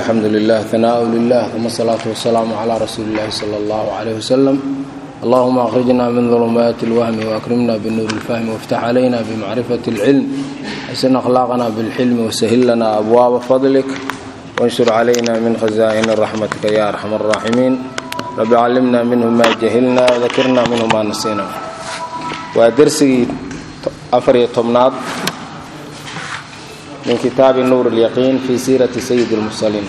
alxamdu lilah hanaaءu lilah uma asalaatu wasalaamu calaa rasuuli illahi sala allahu calayh wasalam allahuma akhrijna min dulumaati اlwahmi waakrimna binuuri اlfahmi wاftax calayna bimacrifati اlcilm xasin akhlaaqna bilxilmi wasahil lana abwaaba fadlik wanshur calayna min khazaa'ini raxmatika ya arxam الraaximiin rabi callimna minhu ma jahilna dakirna minhu ma nasina waa dersigii afariyo tobnaad min kitaabi nuur اlyaqiin fi siirati sayid اlmursaliin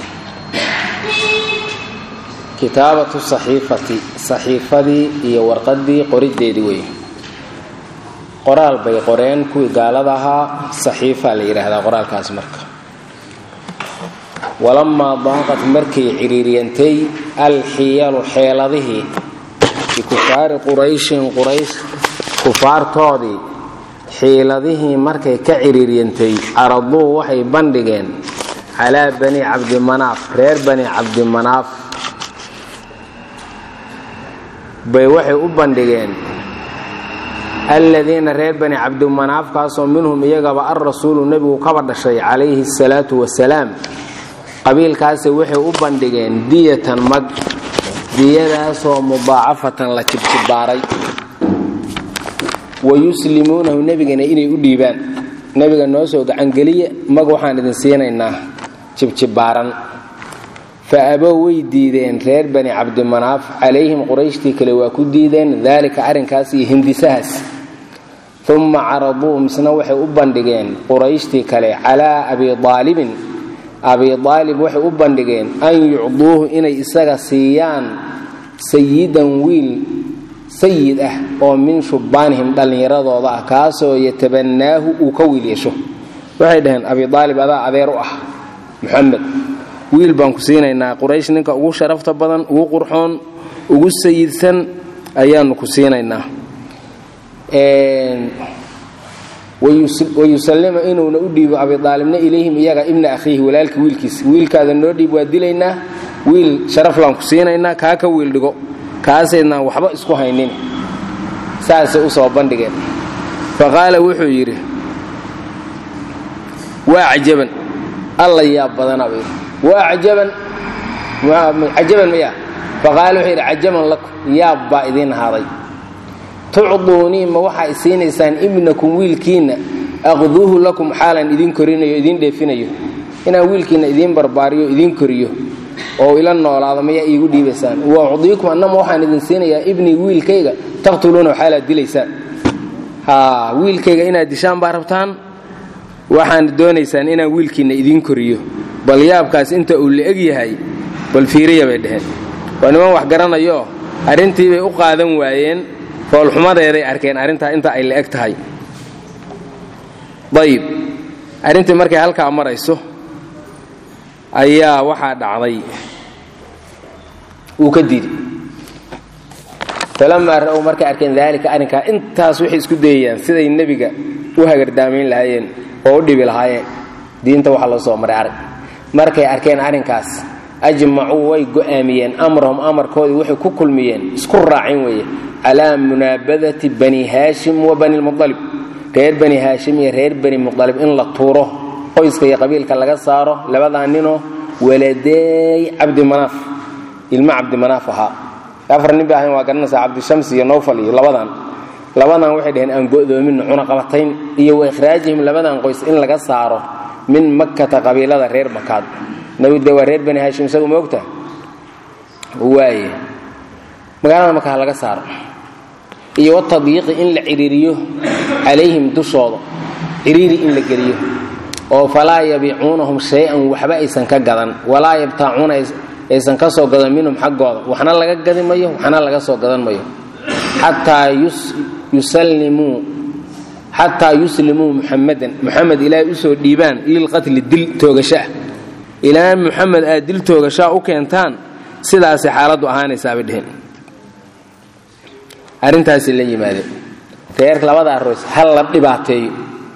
kitaabatu saxiifati saxiifadii iyo warqadii qorideedii wey qoraal bay qoreen kuwii gaalada ahaa saxiifa la yidhaahdaa qoraalkaas marka walamaa daaqat markay ciriiriyantay alxiyalu xeeladihii bikufaari qurayshin quraysh kufaartoodii xiiladihii markay ka ciriiryantay caraduu waxay bandhigeen calaa bani cabdimanaaf reer bani cabdimanaaf bay waxay u bandhigeen alladiina reer bani cabdimanaafkaasoo minhum iyagaba alrasuulu nebigu kaba dhashay calayhi asalaatu wasalaam qabiilkaasi waxay u bandhigeen diyatan mag diyadaasoo mudaacafatan la jibjibaaray wayuslimuunahu nebigana inay u dhiibaan nebiga noo soo gacangeliya mag waxaan idin siinaynaa jibjibaaran fa abow way diideen reer bani cabdimanaaf calayhim qurayshtii kale waa ku diideen daalika arrinkaas iyo hindisahaas uma caraduu misna waxay u bandhigeen qurayshtii kale calaa abi aalibin abi aalib waxay u bandhigeen an yucduuhu inay isaga siiyaan sayidan wiil sayid ah oo min shubbaanihim dhallinyaradooda ah kaasoo yatabannaahu uu ka wiil yeesho waxay dhaheen abi aalib adaa adeer u ah muxamed wiil baan ku siinaynaa quraysh ninka ugu sharafta badan ugu qurxoon ugu sayidsan ayaanu ku siinaynaa wayusallima inuuna u dhiibo abidaalibna ilayhim iyaga ibna akhiihi walaalka wiilkiisa wiilkaada noo dhiib waa dilaynaa wiil sharaflaan ku siinaynaa kaa ka wiil dhigo kaasaydnaan waxba isku haynin saasay u soo bandhigeen fa qaala wuxuu yidhi waa cajaban alla yaab badana buu yidhi waa cajaban cajaban maya fa qaala wuxuu yidhi cajaban lakum yaab baa idiin ahaaday tucduunii ma waxaa i siinaysaan ibnakum wiilkiinna aqduuhu lakum xaalan idiin korinayo idiin dheefinayo inaan wiilkiinna idiin barbaariyo idiin koriyo oo ila noolaado mayaa iigu dhiibaysaan wa udiikum annama waxaan idin siinayaa ibnii wiilkayga taqtuluuna waxaalaad dilaysaan wiilkayga inaad dishaan baa rabtaan waxaan doonaysaan inaan wiilkiinna idiin koriyo bal yaabkaas inta uu la eg yahay bal fiiriya bay dheheen waa niman wax garanayo arrintii bay u qaadan waayeen foolxumadeeday arkeen arrintaa inta ay la eg tahay ayib arrintii markay halkaa marayso ayaa waxaa dhacday uu ka diiday falamaa ra'ow markay arkeen daalika arrinkaa intaas waxay isku dayayaan siday nebiga u hagardaamayn lahaayeen oo u dhibi lahaayeen diinta waxaa loo soo maray arag markay arkeen arrinkaas ajmacuu way go'aamiyeen amrahum amarkoodii waxay ku kulmiyeen isku raacin weeye calaa munaabadati bani haashim wa bani lmualib reer bani haashim iyo reer bani mualib in la tuuro qoyska iyo qabiilka laga saaro labadaa ninoo waladeey cabdimanaaf ilmo cabdimanaaf ahaa afar nin bay ahayn waa garanaysaa cabdishams iyo nowfal iyo labadan labadan waxay dhaheen aan go'doomin cunaqabatayn iyo wa ikhraajihim labadan qoys in laga saaro min makkata qabiilada reer makaad nabi de waa reer bani haashim isagu ma ogta waaye magaalada marka ha laga saaro iyo watadyiiqi in la ciriiriyo calayhim dushooda ciriiri in la geliyo oo falaa yabiicuunahum shay-an waxba aysan ka gadan walaa yabtaacuuna aysan ka soo gadan minhum xaggooda waxna laga gadi mayo waxna laga soo gadan mayo xataa yusallimuu xataa yuslimuu muxamadan muxamed ilaahay usoo dhiibaan lilqatli dil toogashaah ilaa muxamed aad dil toogashaa u keentaan sidaasay xaaladdu ahaanaysaabay dheheen arrintaasi la yimaadeen reer labadaa roys hal la dhibaateeyo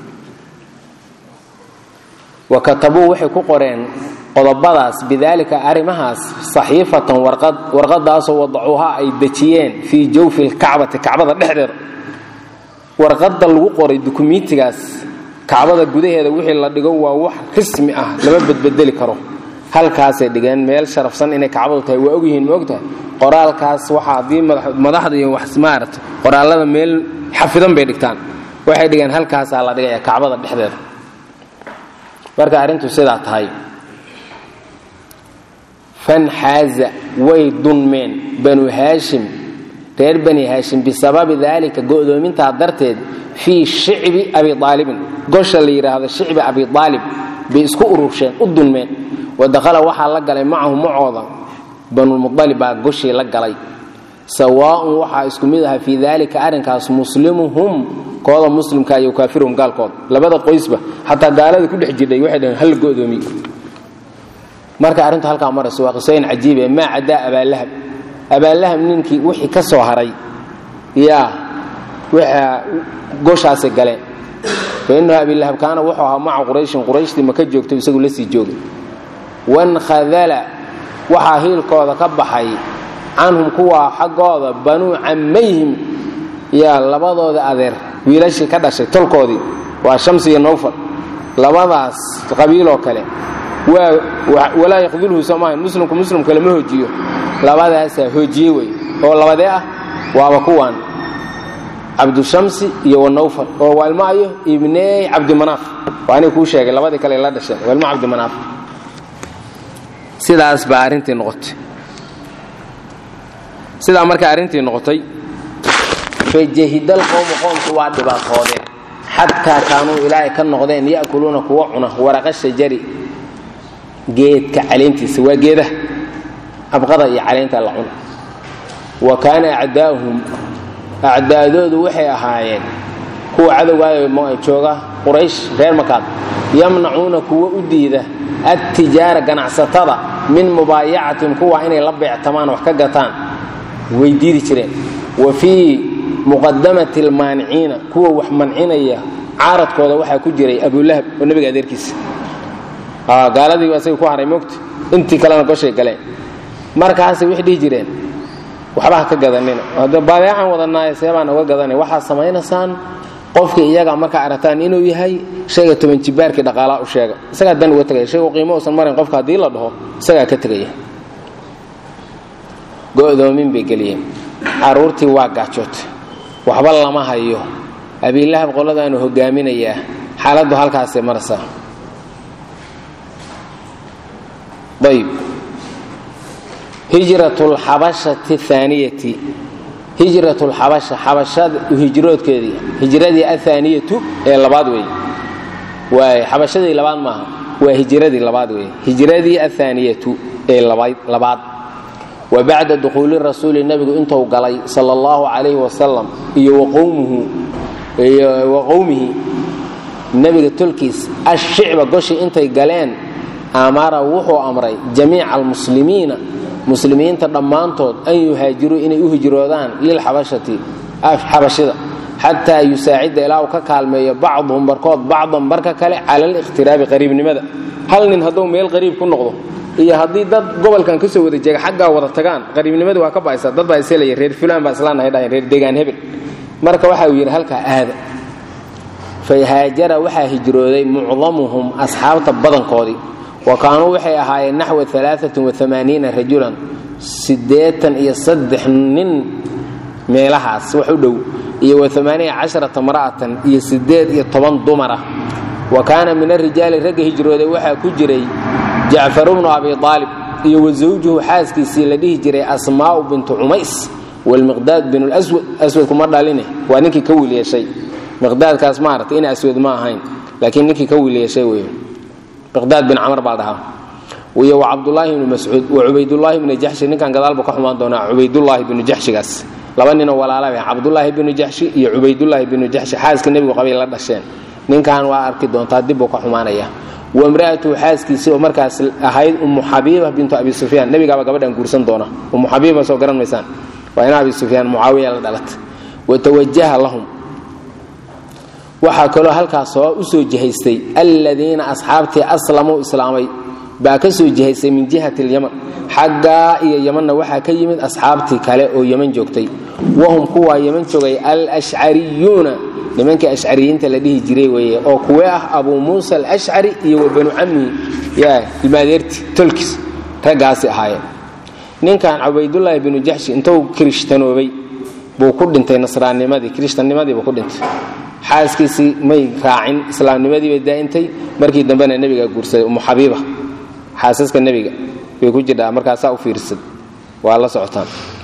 wa katabuu waxay ku qoreen qodobadaas bidaalika arrimahaas saxiifatan warqad warqadaasoo wadacuuhaa ay dejiyeen fii jawfi lkacbati kacbada dhexdeeda warqadda lagu qoray dukumiintigaas kacbada gudaheeda wixii la dhigo waa wax rismi ah lama bedbedeli karo halkaasay dhigeen meel sharafsan inay kacbadu tahay waa ogyihiin ma ogtahay qoraalkaas waxaa haddii madaxda iyo wax maarata qoraallada meel xafidan bay dhigtaan waxay dhigeen halkaasaa la dhigaya kacbada dhexdeeda marka arrintu sidaa tahay fanxaaza way dunmeen banu haashim reer bani haashim bisababi daalika go'doomintaa darteed fii shicbi abi aalibin gosha la yidhaahdo shicbi abi aalib bay isku urursheen u dunmeen wadakhala waxaa la galay macahu macooda banulmualib baa goshii la galay sawaaun waxaa isku mid aha fii daalika arrinkaas muslimuhum kooda muslimka iyo kaafiruhum gaalkooda labada qoysba xataa gaalada ku dhex jirdhay waxay dhaheen hal go'doomiy marka arrintu halkaa marayso waa qisooyin cajiibe maa cadaa abaallahab abaallahab ninkii wixii ka soo haray yaa waxaa goshaasi galeen fa innahu abilahab kaana wuxuu ahaa maca qurayshin qurayshtii maka joogto isagu la sii joogay wankhadala waxaa hiilkooda ka baxay canhum kuwaa xaggooda banuu cammayhim yaa labadooda adeer wiilashii ka dhashay tolkoodii waa shamsi iyo nowfal labadaas qabiiloo kale walaa yakdulhu soo maahan muslimku muslimka lama hoojiyo labadaasaa hoojiye wey oo labadee ah waaba kuwaan cabdushamsi iyo wanawfal oo waa ilmo ayo ibney cabdimanaaf waa anay kuu sheegay labadii kale la dhasheen waa ilmo cabdimanaaf sidaas baa arrintii noqotay sidaa markay arrintii noqotay fajahidal qowmu qoomku waa dhibaatoodeen xataa kaanuu ilaahay ka noqdeen ya'kuluuna kuwa cuna waraqa shajari geedka caleentiisa waa geedaha abqada iyo caleenta la cuna wa kaana acdaa'uhum acdaadoodu waxay ahaayeen kuwa cadowgaayo jooga quraysh reer makaad yamnacuuna kuwa u diida adtijaara ganacsatada min mubaayacatin kuwa inay la beectamaan wax ka gataan way diidi jireen wa fii muqadamati almaaniciina kuwa wax mancinaya caaradkooda waxaa ku jiray abulahab oo nebiga adeerkiisa gaaladii asaga ku haray mogta intii kalena goshay galeen markaasay waxay dhihi jireen waxba ha ka gadanina badeecan wadanaaye seebaan uga gadanay waxaad samaynaysaan qofkii iyaga markaa aragtaan inuu yahay shayga toban jibaarkii dhaqaalaa u sheega isagaa dan uga tegaya shaygu qiimo usan marayn qofka haddii la dhaho isagaa ka tegaya go'doomin bay geliyeen carruurtii waa gaajootay waxba lama hayo abiilahab qoladaanu hogaaminayaa xaaladdu halkaasay maraysaa ayb hijrat lxabashati aaniyati hijrat lxabasha xabashada hijroodkeedii hijradii athaaniyatu ee labaad weeye waay xabashadii labaad maaha waa hijradii labaad weeye hijradii athaaniyatu ee labaad wa bacda dukhuuli rasuuli nebigu intuu galay sala allahu calayhi wasalam iyo wa qowmihi nebiga tolkiis ashicba goshi intay galeen amara wuxuu amray jamiica almuslimiina muslimiinta dhammaantood an yuhaajiruu inay u hijroodaan lilxabashati xabashida xataa yusaacida ilaa uu ka kaalmeeyo bacduhum barkood bacdan barka kale cala alikhtiraabi qariibnimada hal nin hadduu meel qariib ku noqdo iyo haddii dad gobolkan kasoo wada jeega xaggaa wada tagaan qariibnimadii waa ka ba'aysa dad baa iselaya reer fulaan baa islaanahay dhahayn reer deegaan hebel marka waxa uu yidhi halkaa aada fahaajara waxaa hijrooday mucdamuhum asxaabta badankoodii wa kaanuu waxay ahaayeen naxwa rajulan siddeetan iyo saddex nin meelahaas wax u dhow iyo wa mara'atan iyo siddeed iyo toban dumara wa kaana min arijaali ragga hijrooday waxaa ku jiray jacfaru bnu abi aalib iyo wa zawjuhu xaaskiisii la dhihi jiray asmaa'u bintu cumays walmiqdaad binu lswad aswad kuma dhaline waa ninkii ka wiil yeeshay miqdaadkaas maaragtay ina aswad ma ahayn laakiin ninkii ka wiil yeeshay wey miqdaad bin camar baa dhahaa iyo wa cabdulaahi bnu mascuud wa cubaydullaahi bnu jaxshi ninkan gadaalba ka xumaan doonaa cubaydullaahi binu jaxshigaas laba ninoo walaalaba cabdulaahi binu jaxshi iyo cubaydullaahi binu jaxshi xaaska nebigu qabay la dhasheen ninkan waa arki doontaa dibbuu ka xumaanaya wamra'atuhu xaaskiisii oo markaas ahayd ummu xabiiba bintu abi sufyaan nebigaaba gabadhan guursan doona ummu xabiiba soo garan maysaan waa ina abi sufyaan mucaawiya la dhalatay watawajaha lahum waxaa kaloo halkaas soo u soo jihaystay alladiina asxaabtii aslamuu islaamay baa ka soo jihaysay min jihati alyaman xaggaa iyo yamanna waxaa ka yimid asxaabtii kale oo yaman joogtay wahum kuwaa yaman joogay alashcariyuuna nimankii ashcariyiinta la dhihi jiray weeye oo kuwee ah abuu muusa alashcari iyo wa banu cammihi yaa ilmaadeerti tolkis raggaasi ahaayeen ninkan cubaydullaahi binu jaxshi intuu kirishhtanoobay buu ku dhintay nasraannimadii kirishtannimadii buu ku dhintay xaaskiisii may raacin islaamnimadii bay daa'intay markii dambena nebiga guursaday umu xabiiba xaasaska nebiga bay ku jirdhaa markaasaa u fiirsad waa la socotaan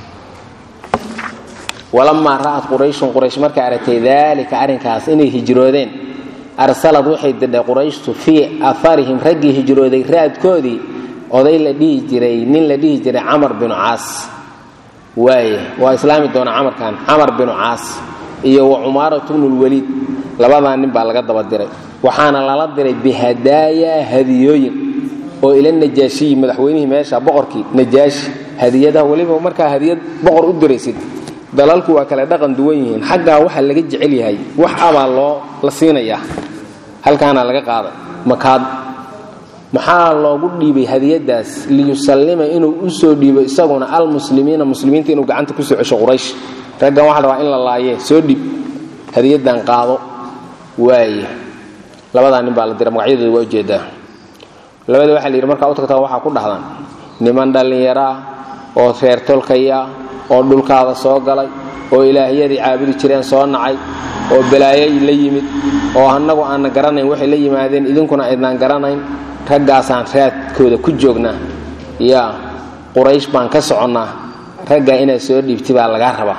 walamaa ra'at qurayshun quraysh markay aragtay daalika arrinkaas inay hijroodeen arsalad waxay dirdhay qurayshtu fii afarihim raggii hijrooday raadkoodii oday la dhihi jiray nin la dhihi jiray camar binu caas waaye waa islaami doona camarkan camar binu caas iyo wa cumaaratu bnulwaliid labadaa nin baa laga daba diray waxaana lala diray bihadaaya hadiyooyin oo ila najaashiyi madaxweynihii meesha boqorkii najaashi hadiyadaha weliba markaa hadiyad boqor u diraysid dalalku waa kale dhaqan duwan yihiin xaggaa waxaa laga jecel yahay wax abaa loo la siinayaa halkaana laga qaaday makaad maxaa loogu dhiibay hadiyadaas liyusallima inuu u soo dhiibo isaguna almuslimiina muslimiinta inuu gacanta kusoo cesho quraysh raggan waxa rabaa in la laayee soo dhib hadiyadan qaado waaye labadaa nin baa la dira magacyadooda waa ujeedaa labada waxaa la yidhi markaa u tagtaa waxaa ku dhahdaan niman dhallinyaraa oo reer tolkaya oo dhulkaada soo galay oo ilaahyadii caabudi jireen soo nacay oo balaayay la yimid oo annagu aanna garanayn waxay la yimaadeen idinkuna aydnaan garanayn raggaasaan raadkooda ku joognaa yaa quraysh baan ka soconnaa raggaa inaad soo dhiibti baa lagaa rabaa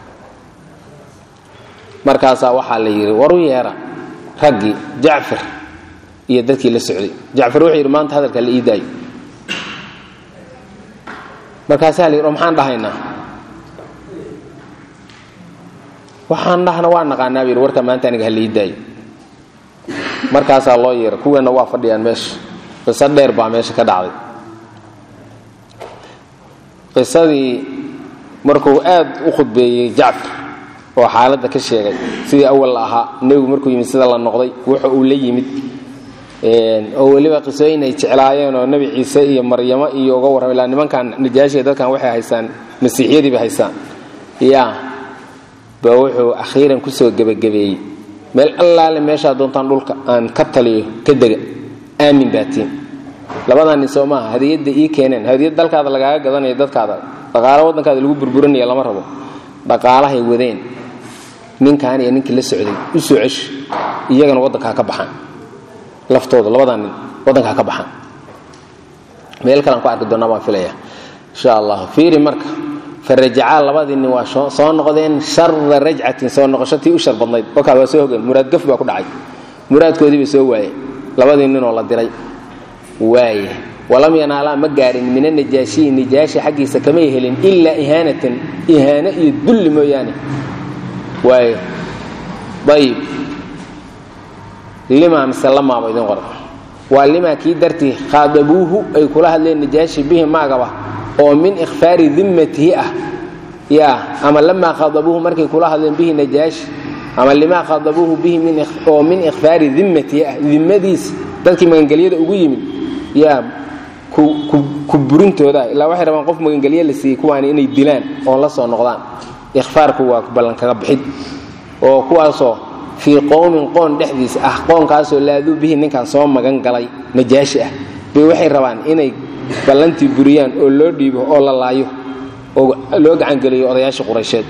markaasaa waxaa la yidhi waru yeera raggii jacfar iyo dadkii la socday jacfar wuxuu yidhi maanta hadalka la ii daayo markaasaa la yidhi oo maxaan dhahaynaa waxaan dhahna waa naqaanaa bu yidhi warka maanta aniga ha la ii daayo markaasaa loo yeera kuweenna waa fadhiyaan meesha qiso dheer baa meesha ka dhacday qisadii markuu aad u khudbeeyey jacfar oo xaaladda ka sheegay sidii awal la ahaa nebigu markuu yimid sida la noqday wuxa uu la yimid oo weliba qisooyin ay jeclaayeen oo nebi ciise iyo maryamo iyo uga warramay ilaa nimankan najaashiga dadkan waxay haystaan masiixiyadii bay haystaan yaa ba wuxuu akhiiran kusoo gebagabeeyey meel allaale meeshaa doontaan dhulka aan ka taliyo ka dega aamin baatiin labadaa nin soo maaha hadiyadda ii keeneen hadiyad dalkaada lagaaga gadanayo dadkaada dhaqaalo waddankaada lagu burburinaya lama rabo dhaqaalahay wadeen ninkan iyo ninkii la socday u soo ceshi iyagana waddanka ha ka baxaan laftooda labadaa nin waddanka ha ka baxaan meel kalean ku arki doonaa baan filaya insha allah fiiri marka farajacaa labadii nin waa soo noqdeen shara rajcatin soo noqoshotii u shar badnayd wakaa waa soo hogeen muraad gaf baa ku dhacay muraadkoodii bay soo waayeen labadii ninoo la diray waaye walam yanaalaa ma gaarin min anajaashiyi najaashi xaggiisa kamay helin ilaa ihaanatan ihaano iyo dulli mooyaane waaye ayib limaa mise lamaaba idin qoran waa limaa kii dartii khaadabuuhu ay kula hadleen najaashi bihi maagaba oo min ikhfaari dimmatihi ah yaa ama lamaa khadabuuhu markay kula hadleen bihi najaashi ama limaa khadabuuhu bihi oo min ikhfaari dimmatihi ah dimmadiis dadkii magangelyada ugu yimid yaa ku burintooda ilaa waxay rabaan qof magangelye la siiyey kuwaani inay dilaan oo la soo noqdaan ikhfaarku waa ballankaga bixid oo kuwaasoo fii qowmin qoon dhexdiisa ah qoonkaasoo laaduu bihi ninkan soo magan galay najaashi ah bay waxay rabaan inay ballantii buriyaan oo loo dhiibo oo la laayo oo loo gacangeliyo odayaashii quraysheed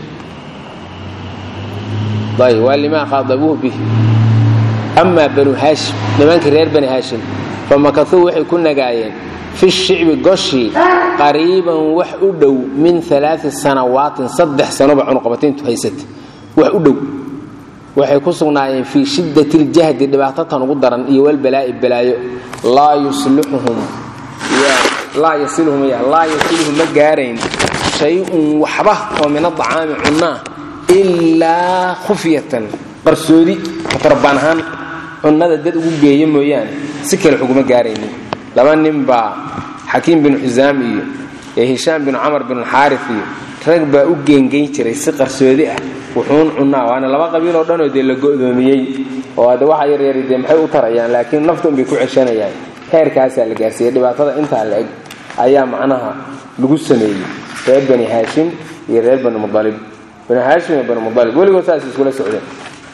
ayb waa limaa khaadabuuhu bihi amaa banu haashim nimankii reer bani haashim famakasuu waxay ku nagaayeen fi shicbi goshii qariiban wax u dhow min alaai sanawaatin saddex sanoba cunuqabatayntu haysata wax u dhow waxay ku sugnaayeen fii shiddati ljahdi dhibaatatan ugu daran iyo walbalaa'i balaayo laa yuslixuhum laa yasiluhum laa yasiluhum ma gaarayn shay-un waxba oo min adacaami cunnaa ilaa khufyatan qarsoodi tarabaan ahaan cunnada dad ugu geeya mooyaane si kale xuguma gaaraynin laba nin baa xakiim binu xusaam iyo ee hishaam binu camar binuxaari iyo rag baa u geengeyn jiray si qarsoodi ah wuxuun cunnaa waana laba qabiil oo dhanoo dee la go'doomiyey oo hadde waxa yaryari dee maxay u tarayaan laakiin nafta unbay ku ceshanayaan heerkaasaa la gaarsiiyey dhibaatada intaa la eg ayaa macnaha lagu sameeyey reer bani haashim iyo reer bani mualib bani haashim iyo bani mualib weligood saas iskula socdeen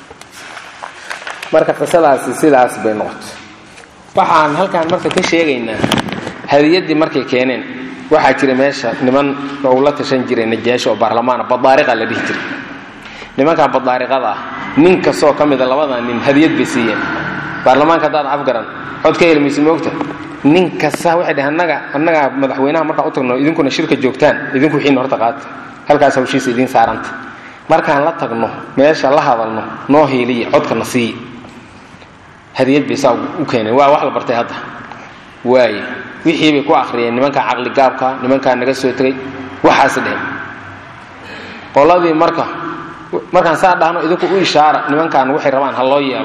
marka qisadaasi sidaas bay noqotay waxaan halkaan marka ka sheegaynaa hadiyaddii markay keeneen waxaa jira meesha niman ou la tashan jiray najaasho oo baarlamaana badaariqa la dhihi jiray nimankan badaariqada ah nin kastoo ka mida labadan nin hadiyad bay siiyeen baarlamaanka haddaad afgaran cod ka helmaysa moogta nin kasta waxay dhaheen annaga annagaa madaxweynaha markaan u tagno idinkuna shirka joogtaan idinku wixiina horta qaata halkaas hawshiisa idiin saaranta markaan la tagno meesha la hadalno noo hiiliya codkana siiya hadiyad bay saa u keeneen waa wax la bartay hadda waaye wixii bay ku akhriyeen nimankaa caqli gaabka nimankaa naga soo tegay waxaas dheheen qoladii marka markaan saa dhahno idinku u ishaara nimankan waxay rabaan ha loo yeelo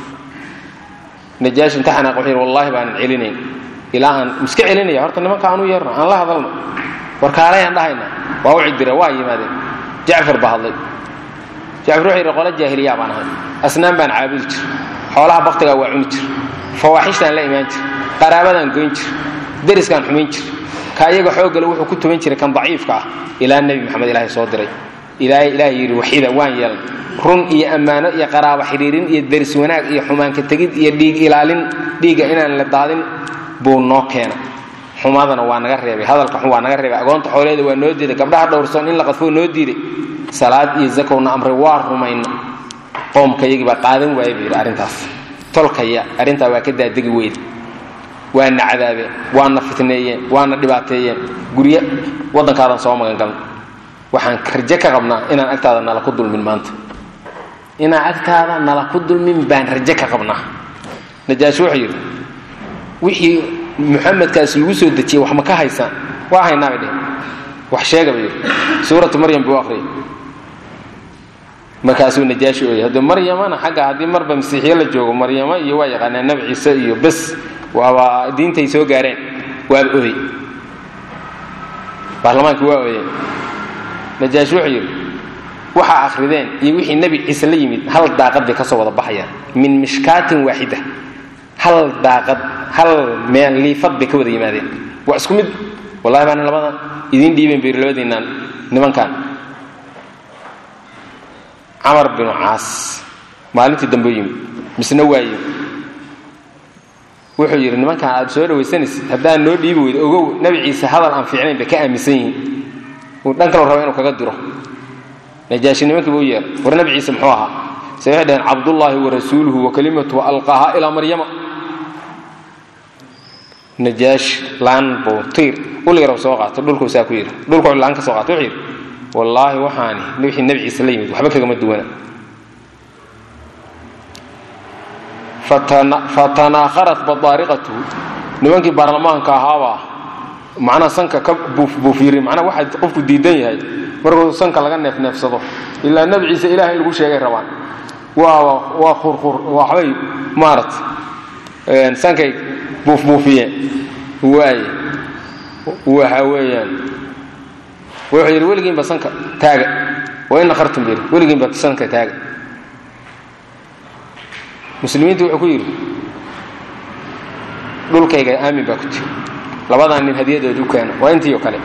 najaashi imtixanaaq wuxuu yidhi wallahi baanan celinayn ilaa aan iska celinaya horta nimanka aan u yeerno aan la hadalno warkaalayaan dhahayna waa u cidire waa yimaadeen jacfar baa hadlay jacfar wuxuu yidhi qole jaahiliyaa baan ahay asnaan baan caabudi jir xoolaha baktigaa waa cuni jir fawaaxishtaan la imaan jir qaraabadaan goyn jir deriskaan xumayn jir ka iyaga xooggale wuxuu ku tuban jiray kan daciifka ah ilaa nebi maxamed ilaahay soo diray ilaahay ilaahay yidhi waxida waan yeelnay run iyo ammaano iyo qaraabo xidhiirin iyo deris wanaag iyo xumaanka tegid iyo dhiig ilaalin dhiigga inaan la daadin buu noo keena xumadana waa naga reebay hadalka xun waa naga reebay agoonta xooleeda waa noo diiday gabdhaha dhowrsoon in la qadfoo noo diiday salaad iyo zakowna amray waa rumayna qoomka iyagii baa qaadan waaya buu yidhi arrintaas tolkaya arrintaa waa ka daadegi weyda waana cadaabeen waana fitneeyeen waana dhibaateeyeen guryo waddankaadan soo magangalna waxaan raje ka qabnaa inaan agtaada nala ku dulmin maanta inaan agtaada nala ku dulmin baan raje ka qabnaa najaashi wuxuu yidhi wixii muxamedkaas lagu soo dejiyey wax ma ka haysaan waa haynaa bay dheh wax sheega bay yidhi suuratu maryam buu akhriyay markaasuu najaashi ooyay hadde maryamana xagga haddii marba masiixiye la joogo maryamo iyo waa yaqaanaa nabi ciise iyo bes waaba diintay soo gaareen waaba ooyey baarlamaankii waa ooyeen najaashi wuxuu yidhi waxaa akhrideen iyo wixii nebi ciise la yimid hal daaqad bay ka soo wada baxayaan min mishkaatin waaxida hal daaqad hal meel liifad bay ka wada yimaadeen waa isku mid wallahi baana labadan idiin dhiibeen bay labadiinaan nimankan camar binu caas maalintii dambe u yimid misna waa yimid wuxuu yidhi nimankan aad soo dhawaysanaysid haddaan noo dhiibi weydo ogow nebi ciise hadal aan fiicnayn bay ka aaminsan yihiin uu dhan kalo raba inuu kaga diro najaashi nimankiiba u yeer war nebi ciise muxuu ahaa se waxay dhaheen cabdullaahi wa rasuuluhu wa kalimatuhu alqaaha ilaa maryama najaashi laan buu tiir uligarow soo qaato dhulkuu saa ku yidhi dhulkuu laan ka soo qaato wuxuu yidhi wallaahi waxaani wixii nebi ciise la yimid waxba kagama duwana fatanaakharat badaariqatuhu nimankii baarlamaanka ahaabaa macnaha sanka ka buufiiri macnaha waxaa qofku diidan yahay markuu sanka laga neefneefsado ilaa nebi ciise ilaah in lagu sheegay rabaan waa waa khurkhur waxbay maarata sankay buufbuufiyeen waaye waxa weeyaan wuxuu yidhi weligiinba sanka taaga wa in nakhartum bir weligiinba sanka taaga muslimiintu wuxuu ku yidhi dhulkayga aamin baa ku jira labadan nin hadiyadood u keena waa intii oo kale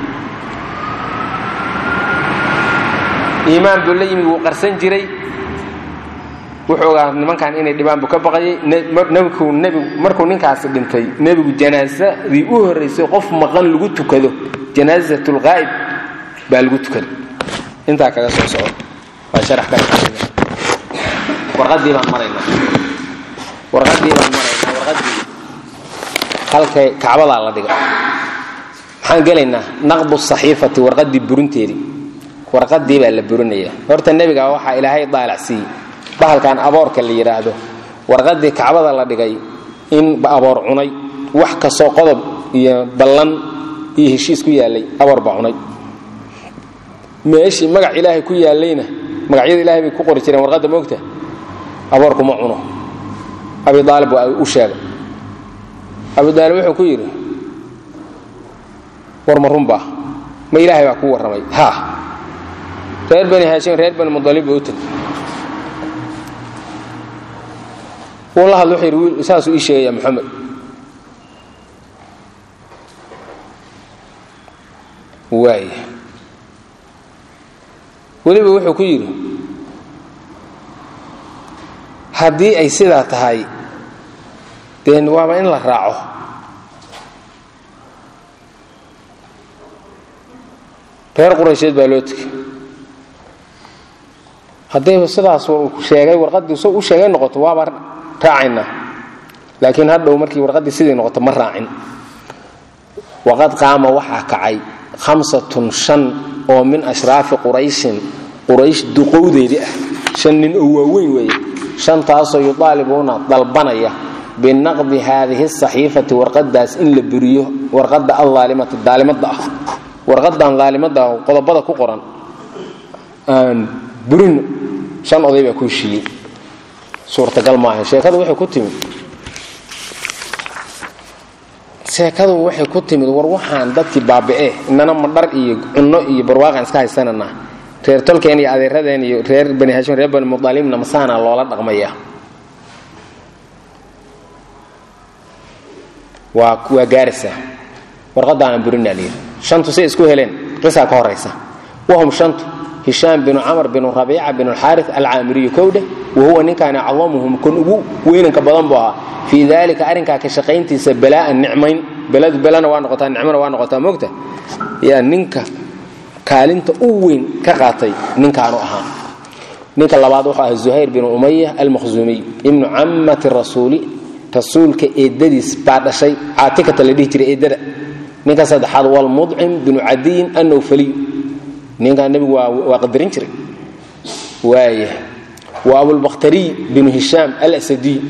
iimaan buu la yimid wuu qarsan jiray wuxuu ogaa nimankan inay dhibaan buu ka baqayay nbigu nbigu markuu ninkaasi dhintay nebigu janaasadii u horraysay qof maqan lagu tukado janaasat lqaa'ib baa lagu tukaday intaa kaga soo soco waa sharax ka warqadii baan maraynaa warqadii baan maraynaa warqadii halkay kacbadaa la dhiga maxaan gelaynaa naqdu saxiifati warqadii burinteedii warqadii baa la burinayaa horta nebiga waxaa ilaahay daalac siiyey bahalkan aboorka la yidhaahdo warqadii kacbada la dhigay in aboor cunay wax kastoo qodob iyo ballan iyo heshiis ku yaallay aboor baa cunay meeshii magac ilaahay ku yaallayna magacyada ilahay bay ku qori jireen warqadda moogta aboorku ma cuno abi aalib waa u sheegay abi aalib wuxuu ku yidhi war ma runbaa ma ilaahay baa kuu warramay ha reer bani haashim reer bani mudalib buu u tegay wuu la hadla wuxuu yidhi saasuu ii sheegaya moxamed waaya weliba wuxuu ku yidhi haddii ay sidaa tahay dee waaba in la raaco reer quraysheed baa loo tegay haddayba sidaas sheegay warqaddii s u sheegay noqoto waaba raacaynaa laakiin hadhow markii warqaddii sidii noqoto ma raacin waqad qaama waxaa kacay hamsatun shan oo min ashraafi qurayshin quraysh duqowdeedii ah shan nin oo waaweyn weeye shantaasoo yudaalibuuna dalbanaya binaqdi haadihi saxiifati warqadaas in la buriyo warqadda alaalimati daalimada ah warqadan daalimada ah qodobada ku qoran aan burino shan oday baa ku heshiiyey suurtagal maaha sheekadu waxay ku timid sheekadu waxay ku timid war waxaan dadkii baabi'e inana madhar iyo cunno iyo barwaaqaan iska haysananaa reer tolkeen iyo adeeradeen iyo reer bani hashim reer bani mudalimna masaana loola dhaqmaya waa waa gaaraysaa warqadaana burinaa layidhi shantu say isku heleen qisaa ka horaysa wahum shantu hishaam binu camr binu rabiica binu alxaari alcaamiriyu kowdhe wahuwa ninkaani acdamuhum kun ugu weynanka badan buu ahaa fii dalika arrinkaa ka shaqayntiisa balaa'an nicmayn beladu belana waa noqotaa nicmana waa noqotaa moogta yaa ninka kaalinta u weyn ka qaatay ninkaanu ahaa ninka labaad wuxuu ahaa zuhayr binu umaya almakhzuumiy ibnu cammati rasuuli rasuulka eedadiis baa dhashay caatikata la dhihi jiray eedada ninka saddexaad walmudcim binu cadiyin annawfaliy ninkaa nebigu waa qadarin jiray waaya wa abulbakhtariy binu hishaam alasadiy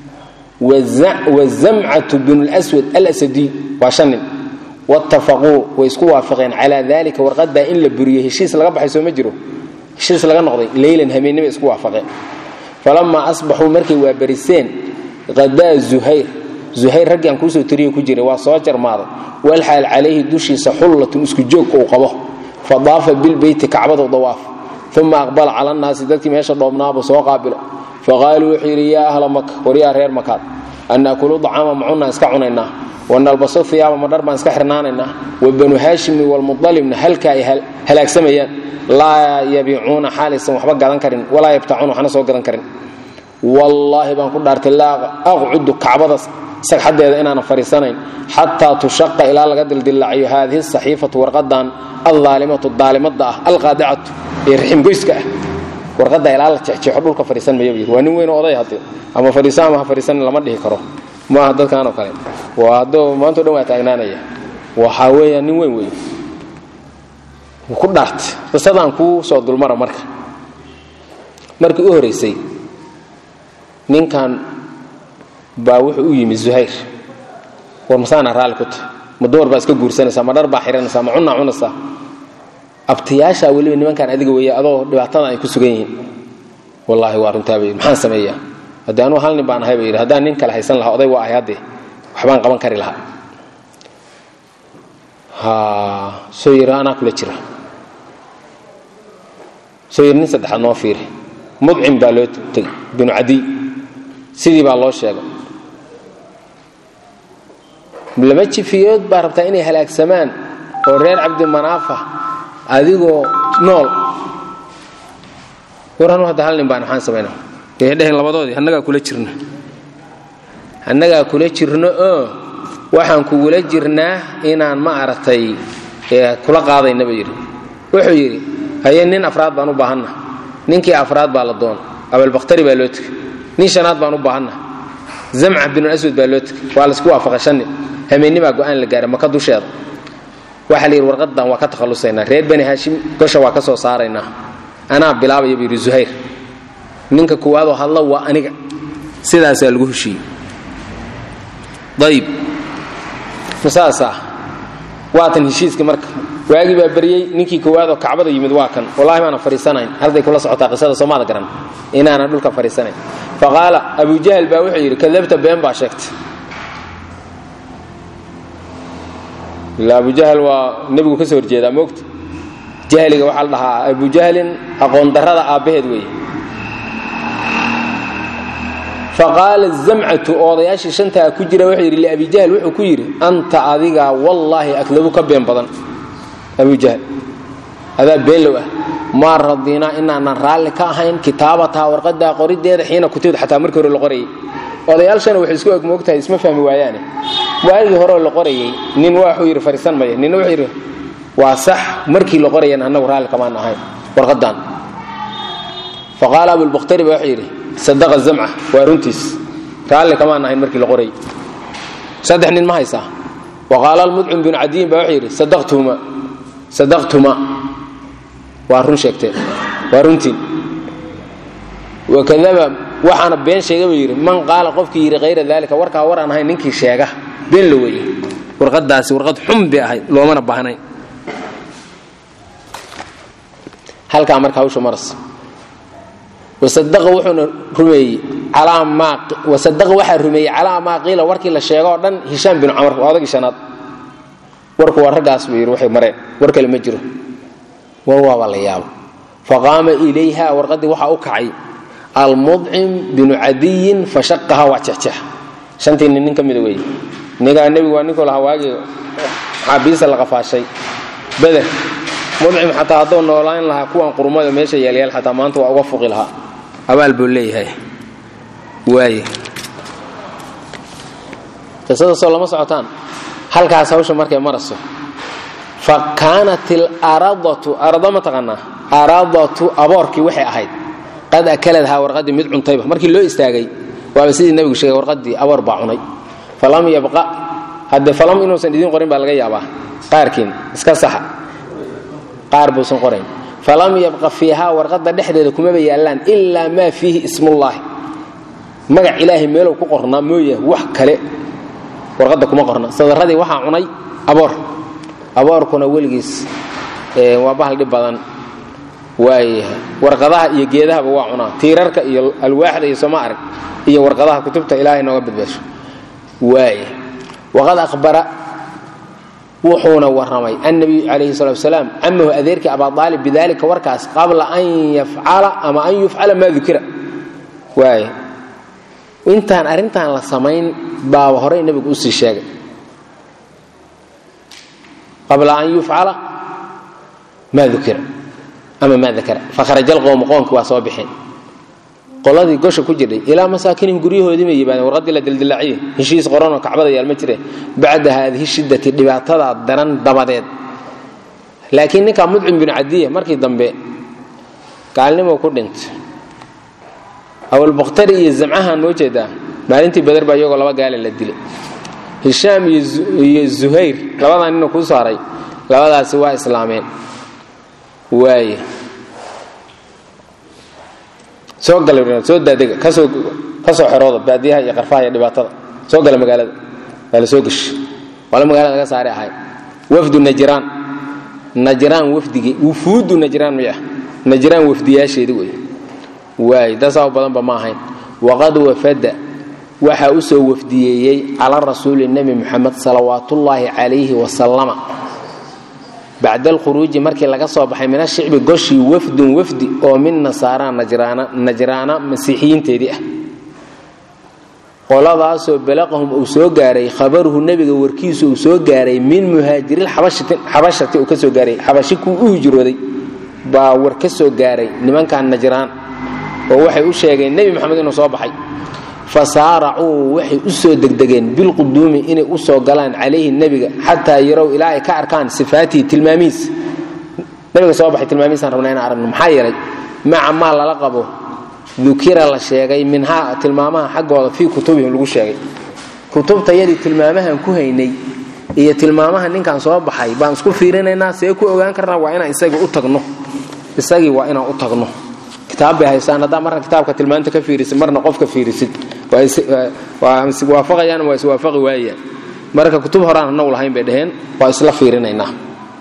wazamcatu binu lswad alasadiy waa shan nin wattafaquu way isku waafaqeen calaa dalika warqadaa in la buriyo heshiis laga baxay soo ma jiro heshiis laga noqday leylan hameennibay isku waafaqeen falamaa asbaxuu markay waabariseen qadaa zuhayr zuhayr raggii aan kuusoo tiriyo ku jiray waa soo jarmaaday walxaal calayhi dushiisa xullatun isku joog uu qabo fadaafa bilbeyti kacbadu dawaaf uma aqbala cala nnaasi dadkii meesha dhoobnaabuu soo qaabilo faqaaluu wuxuu yidhi yaa ahla maka waryaa reer makaad an naakulu dacaama macunaan iska cunaynaa wanalbaso hiyaaba madhar baan iska xirnaanaynaa wa banu haashimi walmudalimna halka ay halaagsamayaan laa yabiicuuna xaalaysan waxba gadan karin walaa yabtacuuna waxna soo gadan karin wallaahi baan ku dhaartay laa aqcudu kacbada sagxadeeda inaanan fadhiisanayn xataa tushaqa ilaa laga dildillaaciyo haadihi saxiifatu warqadan aldaalimatu daalimada ah alqaadicatu ee raximgoyska ah warqada ilaa la jexjeexo dhulka fadhiisan mayo yidhi waa nin weyn oday hadde ama fadhiisa ama ha fadhiisanin lama dhihi karo maaha dadkanoo kale waa haddoo maantao dhan waa taagnaanaya waxaa weeyaa nin weyn wey ku dhaartay qisadaan kuu soo dulmara marka markii u horaysay ninkan baa wuxuu u yimi zuhayr war masaana raalli ku tahay ma dumar baa iska guursanaysaa ma dhar baa xihanaysaa ma cunaa cunaysaa abtiyaashaa weliba nimankaan adiga weeye adoo dhibaatada ay ku sugan yihiin wallaahi waa runtaa bay maxaan sameeyaa haddii anuu hal nin baan ahay ba yidhi haddaan nin kale haysan lahaa oday waa ahay haddee waxbaan qaban kari lahaa soo yidhi anaa kula jira soo yidhi nin saddexaad noo fiiri mudcim baa loo tegey binu cadiy sidii baa loo sheegay laba jifiyood baa rabtaa inay halaagsamaan oo reer cabdimanaafa adigoo nool war anu hadda hal nin baan maxaan samayna way dheheen labadoodii annagaa kula jirno annagaa kula jirno oo waxaan kugula jirnaa inaan ma aragtay kula qaadayna buu yidhi wuxuu yidhi haye nin afraad baan u baahanna ninkii afraad baa la doon abalbakhtari baa loo tegey nin shanaad baan u baahanna zamca binulaswad baa loo tegey waa laisku waafaqay shan nin hameennibaa go'aan la gaaray maka dusheeda waxaa la yidhi warqadan waa ka takhallusaynaa reer bani haashim gosha waa ka soo saaraynaa anaa bilaabaya buu yidhi zuhayr ninka kuwaadoo hadla waa aniga sidaasaa lagu heshiiyey ayib masaasaa waatan heshiiska marka waagii baa baryey ninkii koowaadoo kacbada yimid waa kan wallahi maanan fadhiisanayn halday kula socotaa qisada soomaada garan inaanan dhulka fadhiisanayn faqaala abujahal baa wuxuu yidhi kadabta been baa sheegtay ila abujahal waa nebigu ka soo horjeedaa moogta jahliga waxaa la dhahaa abujahlin aqoon darrada aabbaheed weeye faqaala zamcatu odayaashii shantaa ku jira wuxuu yidhi liabijahl wuxuu ku yidhi anta adigaa wallaahi akdabu ka been badan abu jahl adaa beenlow ah maa radinaa inaanan raalli ka ahayn kitaabataa warqadaa qorideeda xiina kutibda xataa markii hore la qorayay odayaashana waxay isku eg moogtahay isma fahmi waayaane waagii horeo la qorayay nin waxuu yidhi fariisan maya ninna wuxuu yidhi waa sax markii la qorayana annagu raalli kamaan ahayn warqadan faqaala abulbakhtari ba wuxuu yidhi sadaqa zamca waa runtiis raalli kamaan ahayn markii la qorayay saddex nin ma haysaa waqaala almudcim binu cadiyin ba wuxuu yidhi sadaqtuma sadaqtuma waa run sheegteen waa runtiin wakadaba waxaana been sheega buu yidhi man qaala qofkii yidhi hayra daalika warkaa war aan ahayn ninkii sheega been la weeye warqadaasi warqad xun bay ahayd loomana baahnayn halkaa marka hawsha maras wasadaqa wuxuuna rumeeyey calaa maa wasadaqa waxaa rumeeyey calaa maa qiila warkii la sheego oo dhan hishaam binu camar waa odagii shanaad warku waa raggaas buu yidhi waxay mareen war kale ma jiro war waaba la yaabo faqaama ilayha warqaddii waxaa u kacay almudcim binu cadiyin fashaqaha waa jexjex shantii nin nin ka mida weeye nigaa nebigu waa ninkuu lahaa waagii xaabiisa la qafaashay beder mudcim xataa hadduu noolaan lahaa kuwan qurmada meesha yeelyaal xataa maanta waa uga fuqi lahaa abaal buu leeyahay waaye qisada soo lama socotaan halkaas hawsha markay maraso fa kaanat ilaradatu arada ma taqaanaa aradatu aboorkii waxay ahayd qad akaladhaa warqaddii mid cuntayba markii loo istaagay waaba sidii nebigu sheegay warqaddii aboor baa cunay falam yabqa haddee falam inuusan idiin qorin baa laga yaabaa qaarkiin iska saxa qaar buusan qorayn falam yabqa fiihaa warqadda dhexdeeda kumaba yaallaan ilaa maa fiihi ismullaahi magac ilaahay meelow ku qornaa mooya wax kale warqadda kuma qorna sadaradii waxaa cunay aboor aboorkuna weligiis waa bahal dhib badan waayahay warqadaha iyo geedahaba waa cunaa tiirarka iyo alwaaxda iyo sooma arag iyo warqadaha kutubta ilaahay nooga badbaasho waaya waqad ahbara wuxuuna warramay annabiyu calayhi salatu wasalaam camahu adeerkii abaalib bidalika warkaas qabla an yafcala ama an yufcala maa dukira waaya intaan arrintan la samayn baaba horey nebigu usii sheegay qabla an yufcala maa dukira ama maa dakara fakharaja alqowmu qoomkii waa soo bixeen qoladii gosha ku jirdhay ilaa masaakinihim guryahoodii may yimaadeen warqaddii la dildilaaciye heshiis qoranoo kacbada yaal ma jire bacda haadihi shiddati dhibaatadaa daran dabadeed laakiin ninkaa mudcim binu cadiya markii dambe gaalnimo ku dhintay awalbakhtari iyo zamcahaan noo jeedaa maalintii badar baa iyagoo laba gaale la dilay hishaam iyo zuhayr labadaa nina kuu saaray labadaasi waa islaameen waaye soo gala soo daadega kasoo ka soo xerooda baadiyaha iyo qarfaha iyo dhibaatada soo gala magaalada waa la soo geshi waala magaalada laga saari ahay wafdu najraan najraan wafdigii wufuudu najraan may ah najraan wafdiyaasheedi wey waay dasaa badanba ma ahayn waqad wafada waxaa u soo wafdiyeeyey cala rasuuli nebi muxamed salawaatullaahi calayhi wasalama bacda alkhuruuji markii laga soo baxay min ashicbi goshii wafdun wafdi oo min nasaara najraana masiixiyiinteedii ah qoladaasoo balaqahum uu soo gaaray khabaruhu nebiga warkiisu uu soo gaaray min muhaajiriilxabashati uu ka soo gaaray xabashi kuu u hijrooday baa war ka soo gaaray nimankan najraan oo waxay u sheegeen nebi moxamed inuu soo baxay fa saaracuu waxay u soo degdegeen bilquduumi inay u soo galaan calayhi nebiga xataa yarow ilaa ay ka arkaan sifaatihi tilmaamihiis nebiga soo baxay tilmaamihiisaan rabnaa inaan aragno maxaa yeelay maca maa lala qabo dukira la sheegay minhaa tilmaamaha xaggooda fii kutubihim lagu sheegay kutubtayadii tilmaamahan ku haynay iyo tilmaamaha ninkan soo baxay baan isku fiirinaynaa see ku ogaan karnaa waa inaan isagii u tagno isagii waa inaan u tagno kitaab bay haystaan haddaa marna kitaabka tilmaanta ka fiirisid marna qofka fiirisid waa iswaafaqayaan waa iswaafaqi waayaan marka kutub horaan anagu lahayn bay dhaheen waa isla fiirinaynaa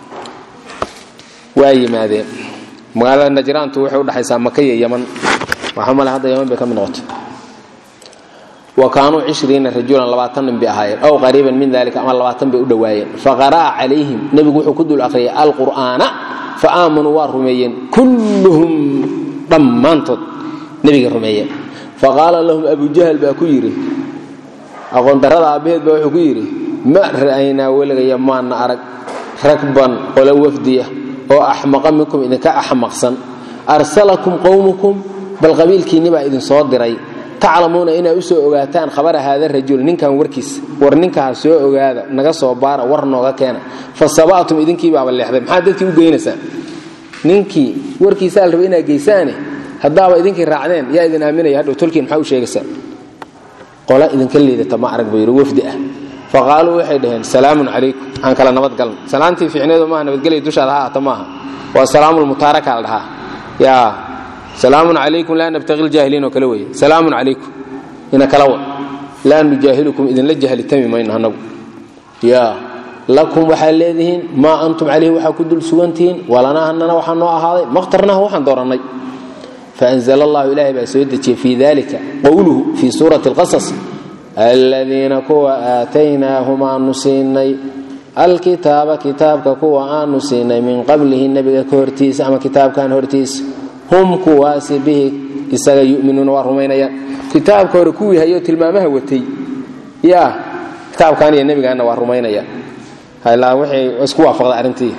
waa yimaadeen magaalada najraantu waxay udhexaysaa maka iyo yaman waxaa male hadda yaman bay ka mid noqotay wa kaanuu cishriina rajulan labaatan nin bay ahaayeen aw qariiban min dalika ama labaatan bay u dhowaayeen faqara'a calayhim nebigu wuxuu ku dul akhriyay alqur'aana fa aamanuu waa rumeeyeen kulluhum dhammaantood nebiga rumeeyeen faqaala lahum abujahal baa ku yidhi aqoondarrada aabbaheed baa wuxuu ku yidhi ma ra'aynaa weligaya maana arag ragban qole wafdiya oo axmaqa minkum idinka axmaqsan arsalakum qowmukum bal qabiilkiinni baa idinsoo diray taclamuuna inaa u soo ogaataan khabara haada rajul ninkan warkiisa war ninkaa soo ogaada naga soo baara war nooga keena fa saba'tum idinkiibaaba leexday maxaad dadkii u geynaysaan ninkii warkiisaa la raba inaad geysaane haddaaba idinkii raacdeen yaa idin aaminaya hadhow tolkiin maxaa u sheegaysaa qola idinka liidata ma arag buu yidhi wafdi ah fa qaaluu waxay dhaheen salaamun calaykum aan kala nabadgalna salaantii fiicneedu maaha nabadgelya dushaada ha aata maaha waa salaamulmutaaraka la dhahaa yaa salaamun calaykum laa nabtaqi ljaahiliin oo kale weeye salaamun calaykum ina kala wa laa nujaahilukum idinla jahlitami mayno annagu yaa lakum waxaad leedihiin maa antum calayhi waxaa ku dul sugantihiin walanaa hanana waxaa noo ahaaday maqtarnaha waxaan doorannay faanzla allahu ilaahay baa soo dejiyey fii dalika qowluhu fii suurati alqasas aladiina kuwa aataynaahum aanu siinay alkitaaba kitaabka kuwa aanu siinay min qablihi nebiga ka hortiisa ama kitaabkan hortiisa hum kuwaasi bihi isaga yuminuuna waa rumaynayaan kitaabka hore kuwii hayo tilmaamaha watay yaa kitaabkan iyo nebigaana waa rumaynayaan ilaa waxay isku waafaqda arrintii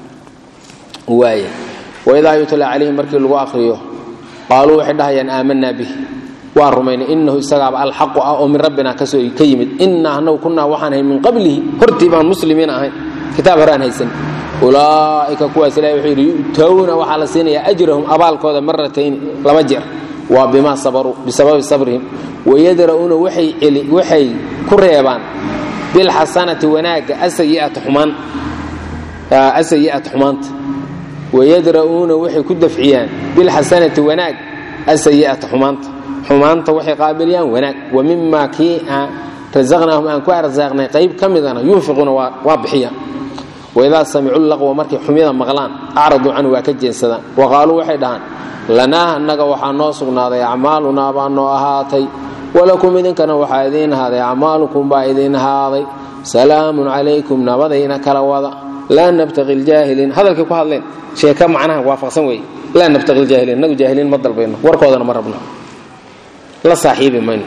waaya waidaa yutla calayhim markii lagu aqriyo qaaluu waxay dhahayaan aamanaa bih waan rumaynay inahu isagaaba alxaqu ah oo min rabbina kasoo ka yimid innaa anagu kunnaa waxaan ahay min qablihi hortii baan muslimiin ahayn kitaab hore aan haysan ulaa'ika kuwaas ilahi wuxuu yidhi yu'towna waxaa la siinayaa ajrahum abaalkooda maratayn laba jeer waa bimaa sabaruu bisababi sabrihim wayadra'uuna waxay ku reebaan bilxasanati wanaagga asayi'ata xumaan asayi'ata xumaanta wayadra'uuna waxay ku dafciyaan bilxasanati wanaag asayi'ata xumaanta xumaanta waxay qaabilayaan wanaag wa mimaa kii rasaqnaahum aan ku arsaaqnay qayb ka midana yunfiquuna waa bixiyaan waidaa samicuu laqwa markay xumyada maqlaan acraduu canhu waa ka jeensadaan wa qaaluu waxay dhahaan lanaa annaga waxaa noo sugnaaday acmaalunaa baa noo ahaatay walakum idinkana waxaa idiin ahaaday acmaalukum baa idiin ahaaday salaamun calaykum nabadayna kala wada laa nabtaqi ljaahiliin hadalkay ku hadleen sheeka macnaha waafaqsan weeye laa nabtaqi ljaahiliin inagu jaahiliin ma dalbayno warkoodana ma rabno la saaxiibi mayno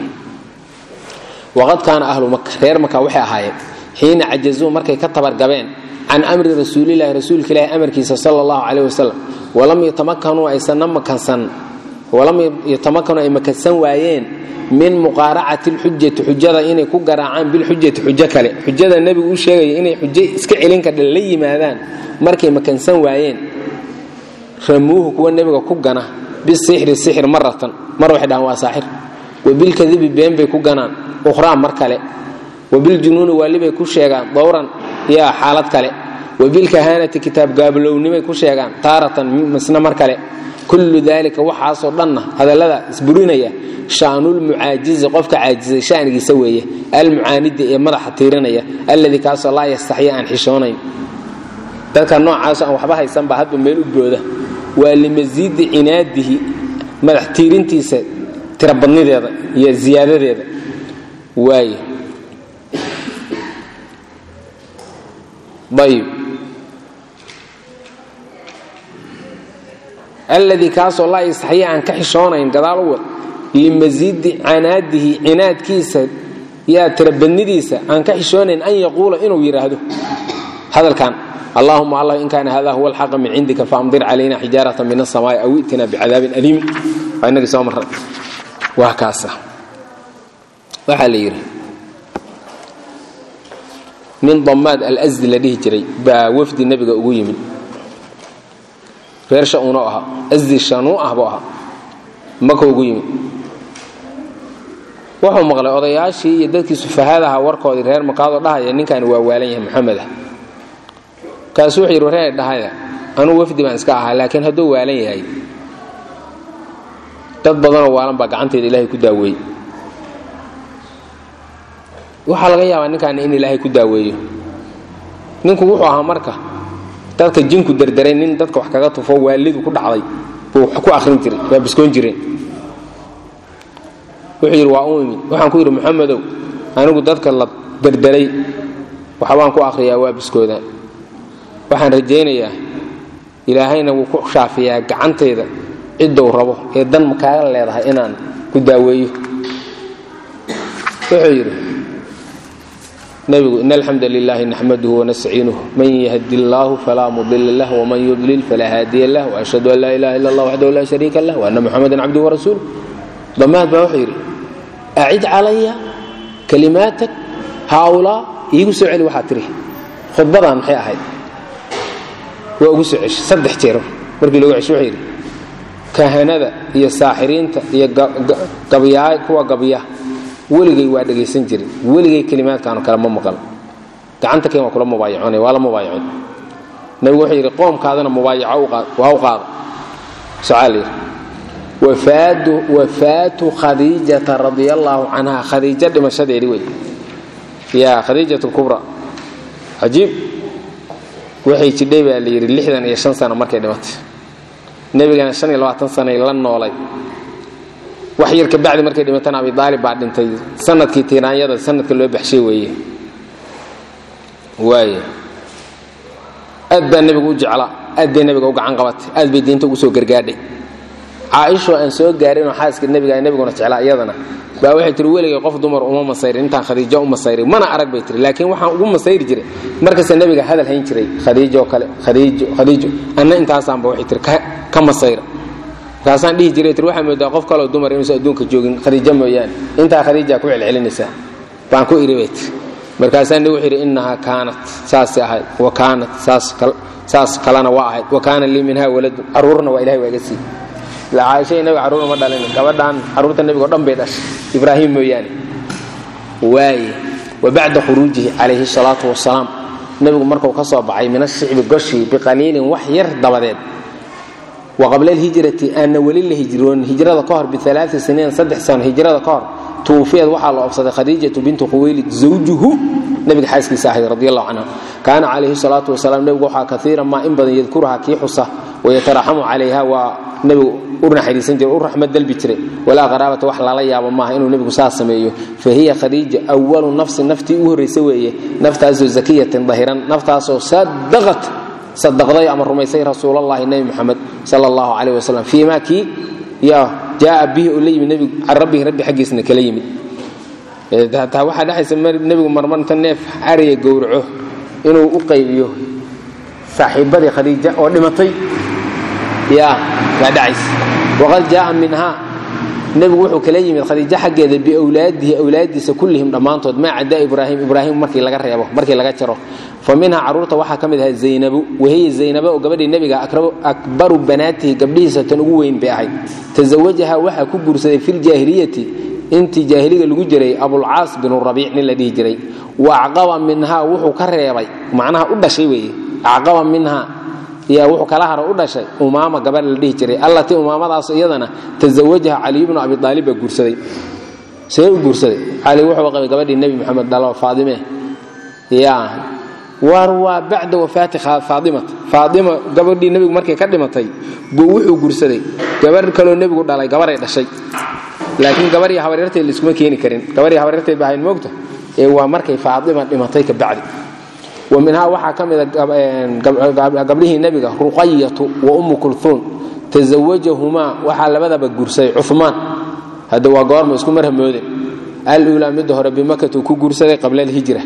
waqad kaana ahlu maka reer maka waxay ahaayeen xiina cajazuu markay ka tabargabeen can amri rasuulilahi rasuulka ilaahi amarkiisa sala allahu caleyh wasalam walam yatamakanuu aysanna makansan walam yatamakanu ay makansan waayeen min muqaaracati lxujati xujada inay ku garaacaan bilxujati xujo kale xujada nebigu u sheegaya inay xujo iska celin kadha la yimaadaan markay makansan waayeen ramuuhu kuwa nebiga ku gana bisixri sixir maratan mar waxay dhahaan waa saaxir wabilkadibi been bay ku ganaan ukhraa mar kale wabiljunuuni waalibay ku sheegaan dowran yaa xaalad kale wabilkahaanati kitaab gaablownnimay ku sheegaan taaratan misna mar kale kullu daalika waxaasoo dhanna hadallada isburinaya shaanulmucaajizi qofka caajizay shaanigiisa weeye almucaanidi ee madaxa tiirinaya alladii kaasoo laa yastaxya aan xishoonayn dadka noocaaso aan waxba haysanba hadba meel u booda waa limasiidi cinaadihi madax tiirintiisa tirabadnideeda iyo ziyaadadeeda waaye ayb alladii kaasoo laa yastaxya aan ka xishoonayn gadaal u wad limasiidi canaadihi cinaadkiisa yaa tirabadnidiisa aan ka xishoonayn an yaquula inuu yidhaahdo hadalkan allahuma allah in kaana hada huwa alxaqa min cindika faamdir calayna xijaarata min asamaai aw itina bicadaabin aliim waa inagii soo marray waa kaasa waxaa la yidhi nin damaad alsdi la dhihi jiray baa wafdi nebiga ugu yimid reer shanuuno ahaa asdi shanuu ah buu ahaa maka ugu yimid wuxuu maqlay odayaashii iyo dadkii sufahadaha warkoodii reer makaadoo dhahaya ninkaani waa waalan yahay maxamed ah kaasuu wuxuu yidhi reer dhahaya anuu wafdi baan iska ahaa laakiin hadduu waalan yahay dad badanoo waalan baa gacanteeda ilaahay ku daaweeyey waxaa laga yaabaa ninkaani in ilaahay ku daaweeyo ninku wuxuu ahaa marka dadka jinku derderay nin dadka wax kaga tufo waalidu ku dhacday buu ku arin jiray waa biskoon jireen wuxuu yidhi waa u imid waxaan ku yidhi maxamedow anigu dadka la derderay waxbaan ku akhriyaa waa biskooda waxaan rajaynayaa ilaahayna wuu ku shaafiyaa gacantayda ciddou rabo ee dan makaaga leedahay inaan ku daaweeyo wuxuu yidhi nebigu in alxamda lilaahi naxmaduhu wanastaciinuhu man yahdi illaahu falaa mudila lah wman yudlil falaa haadiya lah waashhadu an laa ilaha illa allah waxdahu laa shariika lah waana muxamadan cabduhu warasuuluh damaad baa wuxuu yidhi acid calaya kalimaatak haaulaa iigu soo celi waxaa tiri khudbadan maxay ahayd waa ugu soo ceshay saddex jeer markii loogu cesho wuxuu yidhi kahanada iyo saaxiriinta iyo gabyaa kuwa gabya weligay waa dhegaysan jirin weligay kelimaadkaanu kale ma maqal gacanta keen waa kula mubaayacoonay waa la mubaayacon nabigu wuxuu yidhi qoomkaadana mubaayaco waa u qaada socaa la yidhi wafaatu khadiijata radia allaahu canha khadiijo dhimashadeedii wey yaa khadiijat lkubra cajiib waxay jidhay baa la yidhi lixdan iyo shan sano markay dhimatay nebigana shan iyo labaatan sanay la noolay wax yar kabacdi markay dhimatana abi aalib baa dhintay sanadkii tiiraanyada sanadka loo baxshay weeye waay aad baa nebigu u jeclaa aad bay nebiga u gacan qabatay aad bay diinta ugu soo gargaadhay caaishoo aan soo gaarinoo xaaska nebiga nebiguna jeclaa iyadana baa waxay tiri weligay qof dumar uma masayrin intaan khadiijo u masayrin mana arag bay tiri laakiin waxaan ugu masayri jiray markasta nebiga hadal hayn jiray khadiijo kale khadiijo khadiijo anna intaasaanba waxay tiri ka masayra markaasaan dhihi jiray tir waxaa moodaa qof kaloo dumar inuusan adduunka joogin khadiijo mooyaane intaa khadiijaa ku celcelinaysaa baan ku iri bay tiri markaasaa nebigu wuxuu yidhi innahaa kaanat saasay ahayd wa kaanat saas kalena waa ahayd wa kaana lii minha waladun carruurna waa ilahay waa iga sii caaisha nabiga carruurna ma dhalin gabadhaan carruurta nebigo dhan bay dhashay ibraahim mooyaane waaye wa bacda khuruujihi calayhi salaatu wasalaam nebigu markuu ka soo baxay min ashicbi goshii biqaliilin wax yar dabadeed wa qabla alhijrati aanna weli la hijroonin hijrada ka hor bialaai siniin saddex sano hijrada ka hor tuufiyad waxaa la obsaday khadiijatu bintu khuwaylid zawjuhu nebiga xaaskiisa ahayd radi allahu canha kaana calayhi salaatu wasalaam nebigu waxaa kaiiran maa in badan yadkuruhaa kii xusa wayataraxamu calayha waa nebigu u naxariisan jiray u raxmad dalbi jiray walaa qaraabata wax lala yaabo maaha inuu nebigu saas sameeyo fa hiya khadiija awalu nafsin naftii u horraysa weeye naftaasoo zakiyatin dahiran naftaasoo sadaqat sadaqday ama rumaysay rasuulallahi nebi muxamed sala allahu calayh wasalam fii ma kii yaa jaaa bihi oo la yimid nebigu can rabbihi rabbi xaggiisna kala yimid hataa waxaa dhexaysa nebigu marmar inta neef ariya gowraco inuu u qaybiyo saaxiibadii khadiija oo dhimatay yaa baa dhacaysa waqad jaaa minhaa nebigu wuxuu kala yimid khadiijo xaggeeda biwlaadihi awlaadiisa kullihim dhammaantood maa cadaa ibraahim ibraahim markii laga reebo markii laga jaro fa minhaa carruurta waxaa ka mid ahaa zaynabu wahiya zaynaba oo gabadhii nebiga akbaru banaatihi gabdhihiisa tan ugu weyn bay ahayd tasawajaha waxaa ku guursaday filjaahiliyati intii jaahiliga lagu jiray abulcaas binu rabiic nin la dhihi jiray wa acqaba minhaa wuxuu ka reebay macnaha u dhashay weeye acqaba minhaa yaa wuxuu kala haro u dhashay umaama gabadh la dhihi jiray allatii umaamadaas iyadana tasawajaha caliy bnu abi aalib baa guursaday see u guursaday cali wuxuu qabay gabadhii nebi moxamed dhalo faadime ya war waa bacda wafaati faadimata faadima gabadhii nebigu markay ka dhimatay buu wuxuu guursaday gabarh kaloo nebigu dhalay gabaray dhashay laakiin gabarhii habaryarteed laiskuma keeni karin gabarhii habaryarteed ba ahayn moogta ee waa markay faadima dhimatay ka bacdi wa minhaa waxaa ka mida gabdhihii nebiga ruqayatu wa ummu kulhuun tasawajahumaa waxaa labadaba guursaday cumaan hadda waa goorma isku marhamooden aluulaa midda hore bimakatu ku guursaday qabla alhijra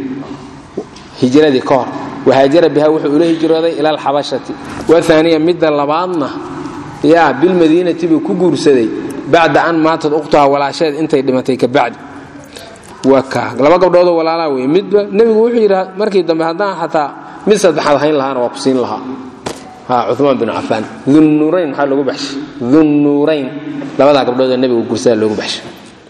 hijradii ka hor wahaajara biha wuxuu ula hijrooday ila alxabashati waaaniya midda labaadna yaa bilmadiinati buu ku guursaday bacda an maatad ukhtuha walaasheed intay dhimatay ka bacdi laba gabdhoodoo walaalaa wey midba nebigu wuxuu yidhi markii dambe haddaan xataa mid saddexaad hayn lahaana waa ku siin lahaa cumaan binu cafaan dunnuurayn maxaa loogu baxshay dunnuurayn labadaa gabdhoodoo nebigu gursada loogu baxshay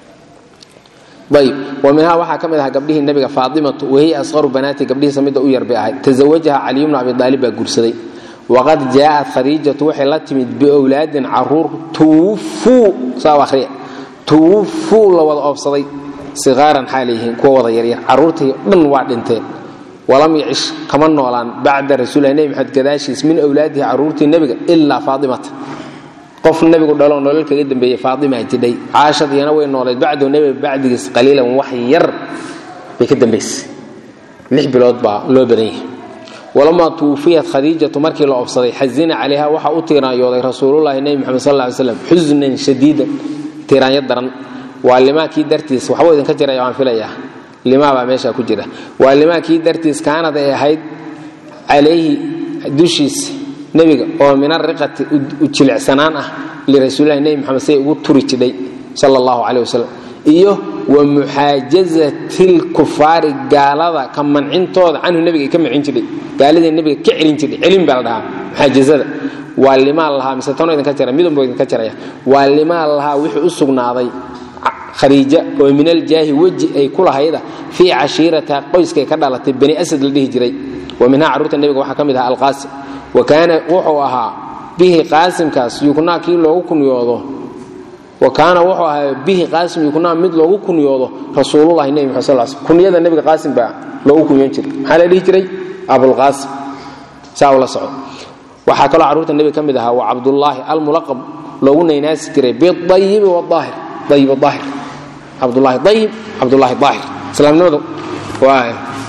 ayb wa minhaa waxaa ka mid ahaa gabdhihii nebiga faatimatu wahiya asqaru banaati gabdhihiisa midda u yar bay ahayd tasawajaha caliy bnu abi aalib baa guursaday waqad jaa'at khadiijatu waxay la timid biowlaadin caruur tuwufuu saa ahriya tuwufuu la wada oobsaday siqaaran xaalayyihiin kuwa wada yaryar carruurtii dhan waa dhinteen walam yacish kama noolaan bacda rasuulilah nebi maxamed gadaashiis min awlaadihi carruurtii nebiga ilaa faatimata qof nebigu dhaloo nolol kaga dambeeyey faatimaa jidhay caashad iyana way noolayd bacdahu nebiga bacdigiis qaliilan wax yar bay ka dambaysay lix bilood baa loo badan yahay walamaa tuwufiyat khadiijatu markii la obsaday xazina calayha waxaa u tiiraanyooday rasuululahi nebi moxamed sal ly slam xusnan shadiidan tiiraanyo daran waa limaakii dartiis waxbuu idinka jiraya waan filayaa limaa baa meeshaa ku jira waa limaa kii dartiis kaanad ay ahayd calayhi dushiisa nebiga oo min ariqati u jilicsanaan ah lirasuulilahi nebi maxamed say ugu turi jidhay sala allahu caleyh wasalam iyo wa muxaajazati lkufaari gaalada ka mancintooda canhu nebiga ay ka mancin jidhay gaaladii nebiga ka celin jidhay celin baa la dhahaa muxaajazada waa limaa lahaa mise tanoo idinka jara midunbuu idinka jaraya waa limaa lahaa wixii u sugnaaday khariija oo min aljaahi weji ay ku lahayda fii cashiiratiha qoyskay ka dhalatay bani asad la dhihi jiray wa minhaa carruurta nebiga waxaa ka mid ahaa alqaasim wa kaana wuxuu ahaa bihi qaasimkaas yuknaa kii loogu kunyoodo wa kaana wuxuu ahaa bihi qaasim yuknaa mid loogu kunyoodo rasuululahi nebi maxamed sal sl kunyada nebiga qaasim baa loogu kunyoon jiray maxaa la dhihi jiray abulqaasim saa ula soco waxaa kaloo carruurta nebiga ka mid ahaa waa cabdullaahi almulaqab loogu naynaasi jiray biayibi waaahir ayib aahir cabdulaahi ayib cabdulaahi aahir islaamnimadu waa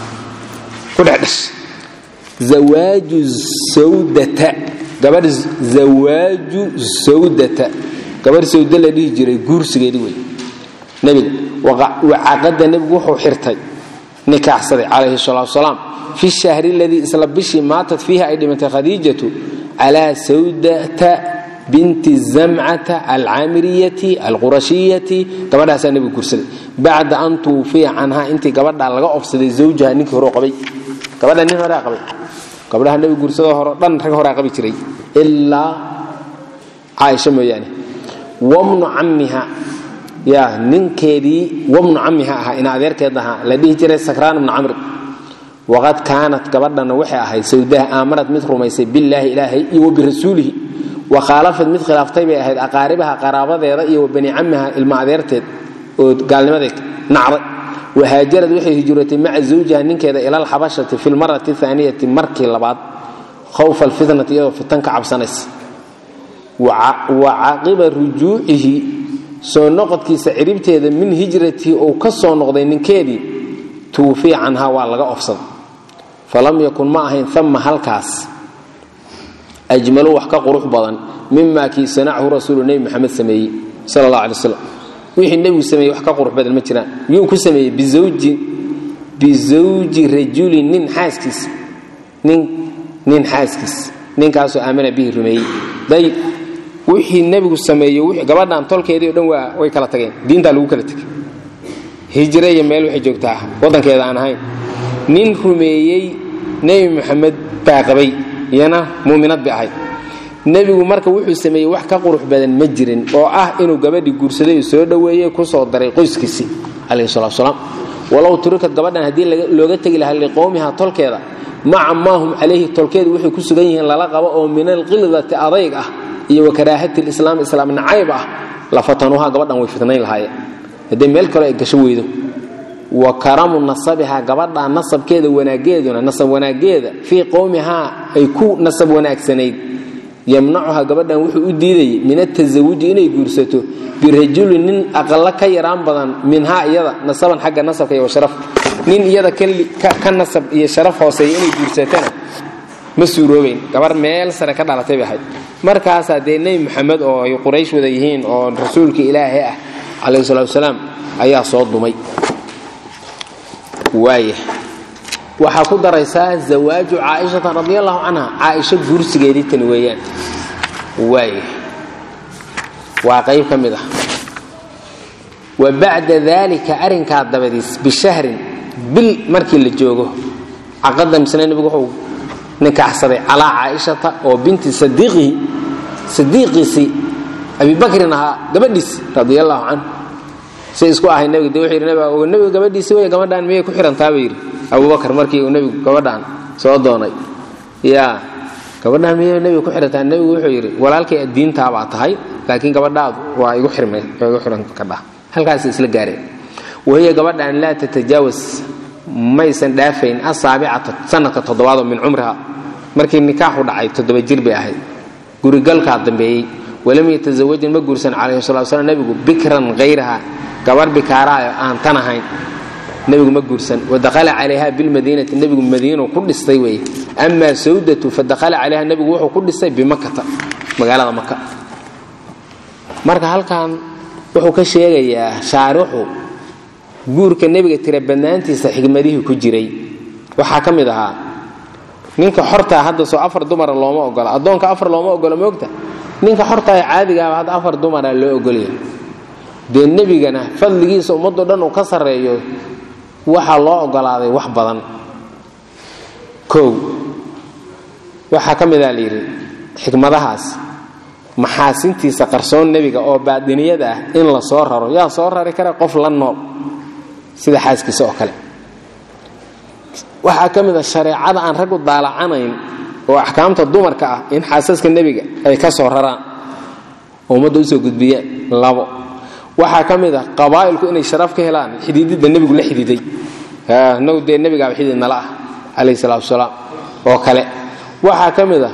ku dhex dhash zawaaju sawdata gabadh zawaaju sawdata gabadh sawda la dhihi jiray guursigeedii wey nebiga wacaqada nebigu wuxuu xirtay nikaaxsaday calayhi salaatu salaam fi shahri aladii isla bishii maatat fiiha ay dhimatay khadiijatu calaa sawdata binti zamcata alcaamiriyati alqurashiyati gabadhaasaa nebigu guursaday bacda an tuufiya canhaa intii gabadhaa laga ofsaday zawjaha ninkii horeo qabay gabadha nin horea qabay gabdhaha nebigu guursadoo hore dhan rag horea qabi jiray ilaa caaisha mooyaane wamnu cammiha ya ninkeedii wamnu cammiha ahaa ina adeerkeed ahaa la dhihi jiray sakraan ibnu camr waqad kaanat gabadhana waxay ahayd sawdaha aamanad mid rumaysay billaahi ilaahay iyo wa birasuulihi wa khaalafad mid khilaaftay bay ahayd aqaaribaha qaraabadeeda iyo wa bani cammiha ilma adeerteed oo gaalnimadeed nacday wahaajarad waxay hijrootay maca zawjiha ninkeeda ila alxabashati fi lmarati aaniyati markii labaad khawfa alfitnati iyadoo fitan ka cabsanaysa wa caqiba rujuucihi soo noqodkiisa ciribteeda min hijratii uu ka soo noqday ninkeedii tuufiya canhaa waa laga ofsaday falam yakun ma ahayn ama halkaas ajmalu wax ka qurux badan mima kii sanachu rasuulu nebi maxamed sameeyey sal allah alay waslam wixii nebigu sameeyey wax ka qurux badan ma jiraan yuu ku sameeyey bizawji rajulin nin xaaskiis nin xaaskiis ninkaasoo aamana bihi rumeeyey dayib wixii nebigu sameeyey gabadhan tolkeedii o dhan waa way kala tageen diintaa lagu kala tegay hijre iyo meel waxay joogtaa waddankeeda aan ahayn nin rumeeyey nebi maxamed baa qabay iyana muuminad bay ahayd nebigu marka wuxuu sameeyey wax ka qurux badan ma jirin oo ah inuu gabadhii guursaday soo dhoweeyey kusoo daray qoyskiisii calayhi salatu salaam walow turikad gabadhan haddii looga tegi lahaa liqowmiha tolkeeda maca maa hum calayhi tolkeedu waxay ku sugan yihiin lala qabo oo min alqildati adayg ah iyo wa karaahati lislaam islaam nacayb ah la fatanuuha gabadhan way fitnayn lahaayeen haddii meel kale ay gasho weydo wa karamu nasabihaa gabadhaa nasabkeeda wanaageeduna nasab wanaageeda fii qowmihaa ay ku nasab wanaagsanayd yamnacuha gabadhan wuxuu u diidayay min atasawuji inay guursato birajulin nin aqalo ka yaraan badan minhaa iyada nasaban xagga nasabka iyo sharaf nin iyada ka nasab iyo sharaf hooseeya inay guursatana ma suuroobayn gabar meel sare ka dhalatay bay ahayd markaasaa dee nebi maxamed oo ay quraysh wada yihiin oo rasuulka ilaahay ah calayhi salatu wasalaam ayaa soo dumay waaya waxaa ku daraysaa zawaaju caaishata radi allahu canha caaisho guursigeedii tani weeyaan waaya waa qayb ka mid ah wa bacda daalika arrinkaa dabadiis bishahrin bil markii la joogo caqada misle nebigu wuxuu nikaaxsaday calaa caaishata oo binti sadiiqihi sadiiqiisii abibakrin ahaa gabadhiisi radi allahu canhu say isku ahay nebiga de wuxuu yidhi nebiga nebiga gabadhiisi wey gabadhaan miyay ku xirantaa buu yidhi abubakar markii uu nebigu gabadhaan soo doonay yaa gabadhaan miyay nebiga ku xirantaa nebigu wuxuu yidhi walaalkay diintaabaa tahay laakiin gabadhaadu waa igu xirmay waa igu xiran kadhaa halkaasay isla gaareen wahiya gabadhaan laa tatajaawas maysan dhaafayn asaabicata sanadka toddobaadoo min cumriha markii nikaaxu dhacay toddoba jir bay ahayd gurigalkaa dambeeyey walam yatasawajin ma guursan calayhi salatu wasalaam nebigu bikran hayraha gabar bikaaraayo aan tan ahayn nebigu ma guursan wadakhala calayha bilmadiinati nebigu madiinu ku dhistay weeye amaa sawdatu fadakhala calayha nebigu wuxuu ku dhistay bimakata magaalada maka marka halkan wuxuu ka sheegayaa shaarixu guurka nebiga tira badnaantiisa xigmadihii ku jiray waxaa ka mid ahaa ninka xortaa hadda soo afar dumara looma ogola addoonka afar looma ogola moogta ninka xortaa ee caadigaaba hadda afar dumara loo ogolaya dee nebigana fadligiisa ummaddo dhan uu ka sarreeyo waxaa loo ogolaaday wax badan kow waxaa ka mid a la yidhi xikmadahaas maxaasintiisa qarsoon nebiga oo baadiniyada ah in la soo raro yaa soo rari kara qof la nool sida xaaskiisa oo kale waxaa ka mid a shareecada aan raggu daalacanayn oo axkaamta dumarka ah in xaasaska nebiga ay ka soo raraan oo ummadda usoo gudbiyaan labo waxaa ka mid a qabaa'ilku inay sharaf ka helaan xidhiididda nebigu la xidhiiday nagu dee nebigaaba xidhiid nala ah calayhi salaatu wasalaam oo kale waxaa ka mid a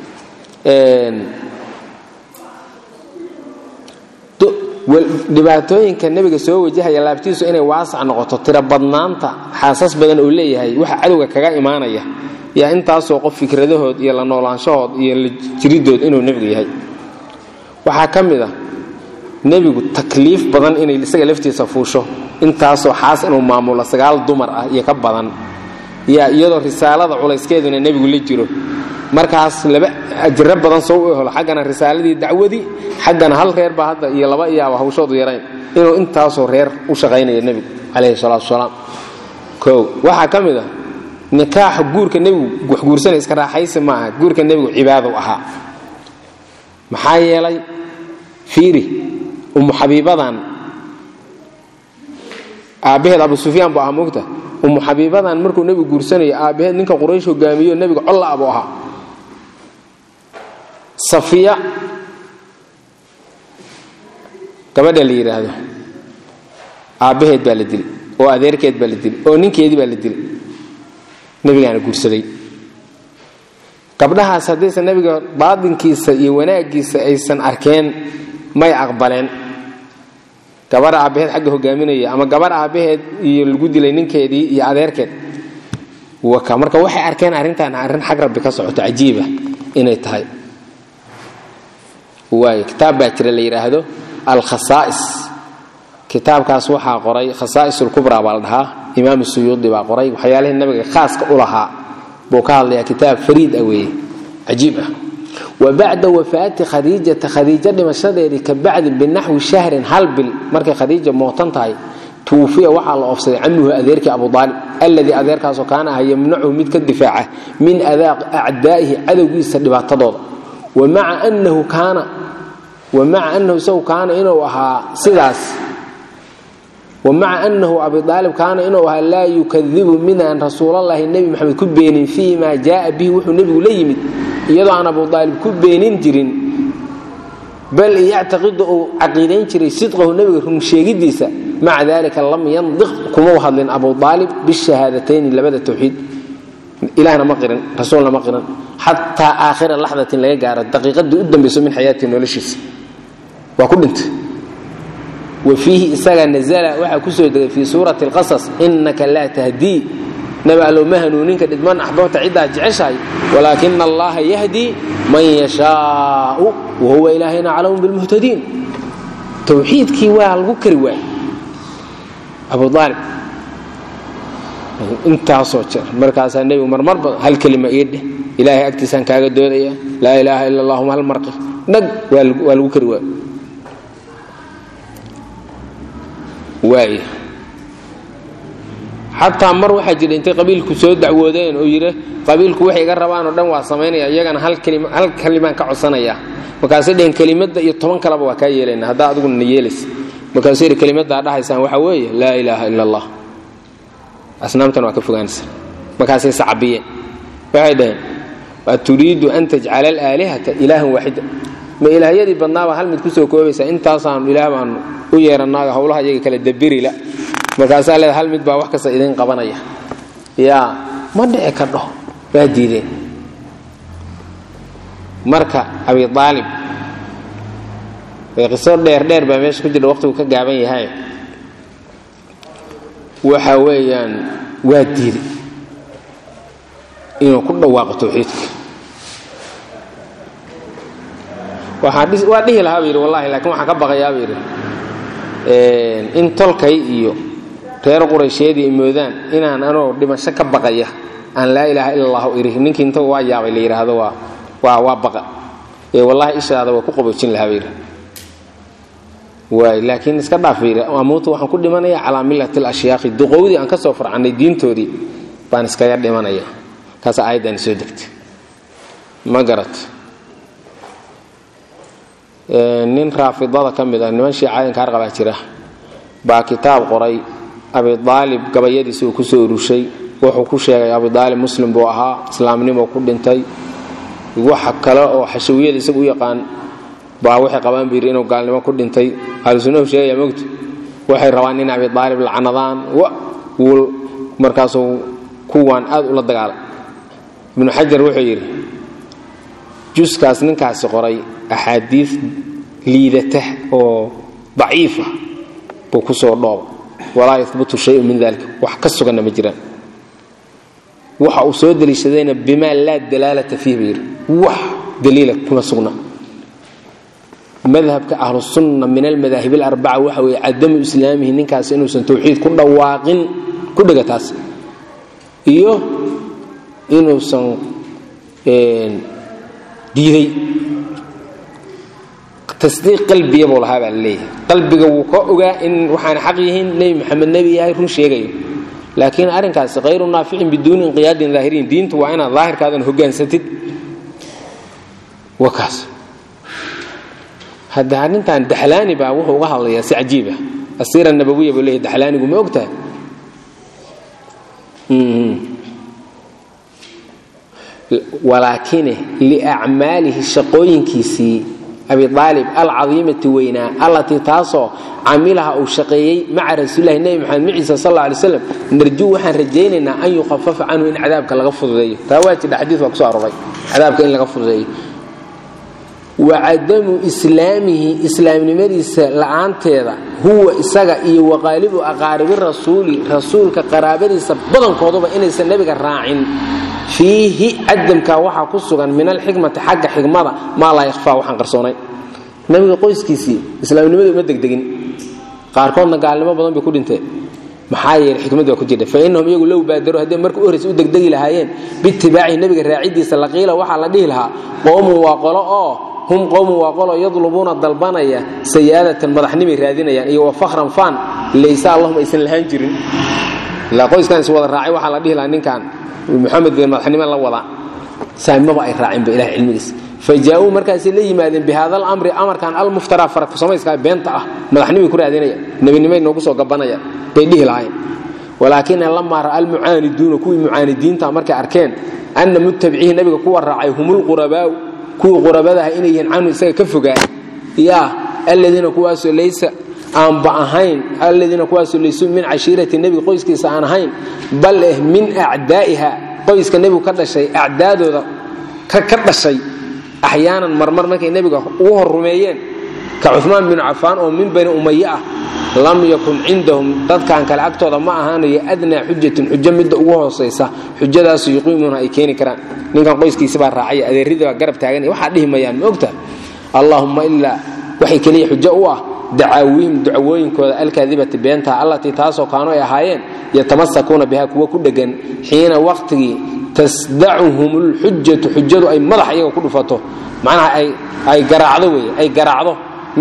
dhibaatooyinka nebiga soo wajahaya laabtiisu inay waasac noqoto tiro badnaanta xaasas badan oo leeyahay waxa cadowga kaga imaanaya yaa intaasoo qof fikradahood iyo la noolaanshahood iyo la jiridood inuu nebigu yahay waxaa ka mid a nebigu takliif badan inay isaga laftiisa fuusho intaasoo xaas inuu maamulo sagaal dumar ah iyo ka badan yaa iyadoo risaalada culayskeeduna nebigu la jiro markaas laba ajiro badan soo u helo xaggana risaaladii dacwadii xaggana hal reer baa hadda iyo laba iyaaba hawshoodu yarayn inuu intaasoo reer u shaqaynaya nebigu calayhi salaatu wasalaam kow waxaa ka mid a nikaaxa guurka nebigu wax guursanay iska raaxaysi ma aha guurka nebigu cibaadou ahaa maxaa yeelay fiiri umu xabiibadan aabbaheed abu sufyaan buu ahaa moogta umu xabiibadan markuu nebigu guursanayo aabbaheed ninka quraysh hogaamiyo nebiga colla buu ahaa safiya gabadha la yidhaahdo aabbaheed baa la dilay oo adeerkeed baa la dilay oo ninkeedii baa la dilay nebigaana guursaday gabdhahaas haddaysan nebiga baadinkiisa iyo wanaaggiisa aysan arkeen may aqbaleen gabar aabbaheed xagga hogaaminaya ama gabar aabbaheed iyo lagu dilay ninkeedii iyo adeerkeed waka marka waxay arkeen arrintan arrin xag rabbi ka socoto cajiiba inay tahay waay kitaab baa jira la yidhaahdo alkhasaa'is kitaabkaas waxaa qoray khasaa'is ulkubraa baa la dhahaa imaam suyuudi baa qoray waxyaalihii nabiga khaaska u lahaa buu ka hadlayaa kitaab fariid ah weeye cajiib ah wa bacda wafaati khadiijata khadiijo dhimashadeedii ka bacdi binaxwi shahrin hal bil markay khadiija mootan tahay tuufiya waxaa la oofsaday camuhu adeerkii abu aalib alladii adeerkaasoo kaana aha yamnacuhu mid ka difaaca min acdaa'ihi cadowgiisa dhibaatadooda wamaca anahu kaana wamaca anahu isagu kaana inuu ahaa sidaas wamaca anahu abiaalib kaana inuu ahaa laa yukadibu midaan rasuulallaahi nebi maxamed ku beenin fii ma jaaa bihi wuxuu nebigu la yimid iyadoo aan abu aalib ku beenin jirin bal yactaqidu uu caqiidayn jiray sidqahu nebiga runsheegidiisa maca dalika lam yandiq kuma u hadlin abu aalib bishahaadatayn labada tawxiid ilahna ma qirin rasuulna ma qirin xataa aakhira laxdatin laga gaaro daqiiqadii u dambayso min xayaatii noloshiisa waa ku dhintay wa fiihi isaga nazala waxaa ku soo degay fii suurati alqasas innaka laa tahdii nabi allow ma hanuuninka dhidman axbabta ciddaa jeceshahay walaakina allaha yahdii man yashaau wahuwa ilaahayna aclamu bilmuhtadiin towxiidkii waa lagu kari waayey abu aalib intaasoo jeer markaasaa nebigu marmar badan hal kelima ii dheh ilaahay agtiisaan kaaga doodaya laa ilaaha ila allahuma hal marqi dhag waa lagu kari waayo waaya xataa mar waxaa jira intay qabiilku soo dacwoodeen oo yidhi qabiilku waxay iga rabaan oo dhan waa samaynaya iyagana hal kalimaan ka codsanaya markaasay dheheen kelimadda iyo toban kaleba waa kaa yeelayna haddaa adiguna na yeelaysa markaasuu yidhi kelimaddaa dhahaysaan waxaa weeye laa ilaaha ila allah asnaamtan waa ka fogaanaysa markaasay sacabiyeen waxay dhaheen aturiidu an tajcala alaalihata ilaahan waaxida ma ilaahyadii badnaabaa hal mid kusoo koobaysaa intaasaanu ilaah baanu u yeeranaayo howlaha iyaga kale dabirila markaasaa leeda hal mid baa wax kasta idin qabanaya yaa ma dhici kadho waa diideen marka abi aalib qiso dheer dheer baa meesha ku jirta waqtigu ka gaaban yahay waxa weeyaan waa diiday inuu ku dhawaaqo tawxiidka waa dhihi lahaa bu yidhi wallahi laakiin waxaan ka baqayaa bu yidhi in tolkay iyo reer quraysheedii ay moodaan inaan anoo dhimasho ka baqaya aan laa ilaaha ila allahu iri ninkii inta waa yaabay la yidhaahdo waa waa waa baqa ee wallaahi ishaada waa ku qaboojin lahaa bayidhi waay laakiin iska dhaaf bayidhi amuutu waxaan ku dhimanayaa calaa millati alashyaaqi duqowdii aan ka soo farcannay diintoodii baan iskaga dhimanaya kaasa aayaddaani soo degtay ma garat nin raafidada ka mid ah niman shiicaayankaar qabaa jira baa kitaab qoray abidaalib gabayadiisa uu ku soo urushay wuxuu ku sheegay abidaalib muslim buu ahaa islaamnimo ku dhintay waxa kale oo xashawiyada isagu u yaqaan baa waxay qabaan buu yidhi inuu gaalnimo ku dhintay ahlusunnahu sheegaya mogta waxay rabaan in abidaalib lacnadaan wul markaasuu kuwaan aad ula dagaala ibnu xajar wuxuu yidhi juskaas ninkaasi qoray axaadiis liidata oo daciifa buu ku soo dhooba walaa yahbutu shayun min dalika wax ka suganna ma jiraan waxa uu soo deliishadayna bimaa laa dalaalata fiih buu yidhi wax daliila kuma sugna madhabka ahlusunna min almadaahib alarbaca waxa weeye cadamu islaamihi ninkaasi inuusan tawxiid ku dhawaaqin ku dhega taas iyo inuusan diiday tasdiiq qalbiya buu lahaa baa laleeyahay qalbiga wuu ka ogaa in waxaana xaq yihiin nebi maxamed nebi yahay run sheegayo laakiin arrinkaasi hayru naaficin biduuni inqiyaadin daahiriin diintu waa inaad daahirkaadan hogaansatid wakaas hadda arrintan daxlaani baa wuxuu uga hadlayaa si cajiiba asiira nabawiya buu leeyahy daxlaanigu ma ogtahay walaakine liacmaalihi shaqooyinkiisii abiaalib alcadiimati weynaa allatii taasoo camilaha uu shaqeeyey maca rasuulilahi nebi maxamed maciisa sal alla alay slam narjuu waxaan rajaynaynaa an yukhafafa canhu in cadaabka laga fududeeyo taa waa jidha xadiis baa kuso aroray cadaabka in laga fududeeyo wa cadamu islaamihi islaamnimadiisa la'aanteeda huwa isaga iyo waqaalibu aqaaribi rasuuli rasuulka qaraabadiisa badankooduba inaysan nebiga raacin fiihi cadamka waxaa ku sugan min alxikmati xagga xikmada maa laa yakhfaa waxaan qarsoonayn nebiga qoyskiisii islaamnimada uma degdegin qaarkoodna gaalnimo badan bay ku dhinteen maxaa yeelay xikmad waa ku jirta fa innahum iyagu low baadaro hadday marka u horraysa u degdegi lahaayeen biitibaacihi nebiga raacidiisa laqiila waxaa la dhihi lahaa qowmun waa qolo oo hum qowmun waa qolo yadlubuuna dalbanaya sayaadatan madaxnimay raadinayaan iyo wa fakhran faan laysa allahuma aysan lahaan jirin ilaa qoyskan is wada raacay waxaa la dhihi lahaa ninkan muxamed bay madaxnimo la wadaa saamimaba ay raacinba ilahay cilmigiisa fa jaa-uu markaasay la yimaadeen bi hada alamri amarkan almuftaraa farakusamayska beenta ah madaxnimay ku raadinaya nebinimay noogu soo gabanaya bay dhihi lahaayeen walaakina lamaa ra'a almucaaniduuna kuwii mucaanidiinta markay arkeen anna mutabicihi nabiga kuwa raacay humulqurabaau kuwii qurabadaha inay yihiin canhu isaga ka fogaa yaa aladiina kuwaasoo laysa aanba ahayn aladiina kuwaasoo laysuu min cashiirati nebiga qoyskiisa aan ahayn bal eh min acdaa'iha qoyska nebigu ka dhashay acdaadooda ka dhashay axyaanan marmar markay nebiga ugu hor rumeeyeen ka cumaan binu cafaan oo min bani umaye ah lam yakun cindahum dadkan kale agtooda ma ahaanayo adnaa xujatin xujo midda ugu hoosaysa xujadaasu yuqiimuuna ay keeni karaan ninkan qoyskiisabaa raacaya adeeridii baa garab taagan waxaa dhihi mayaan ma ogtaha allaahumma ilaa waxay keliya xujo u ah dacaawihim dacwooyinkooda alkaadibati beentaha allatii taasoo kaanu ay ahaayeen yatamasakuuna biha kuwa ku dhegan xiina waqtigii tasdacuhum lxujatu xujadu ay madax iyaga ku dhufato macnaha ay garaacdo wey ay garaacdo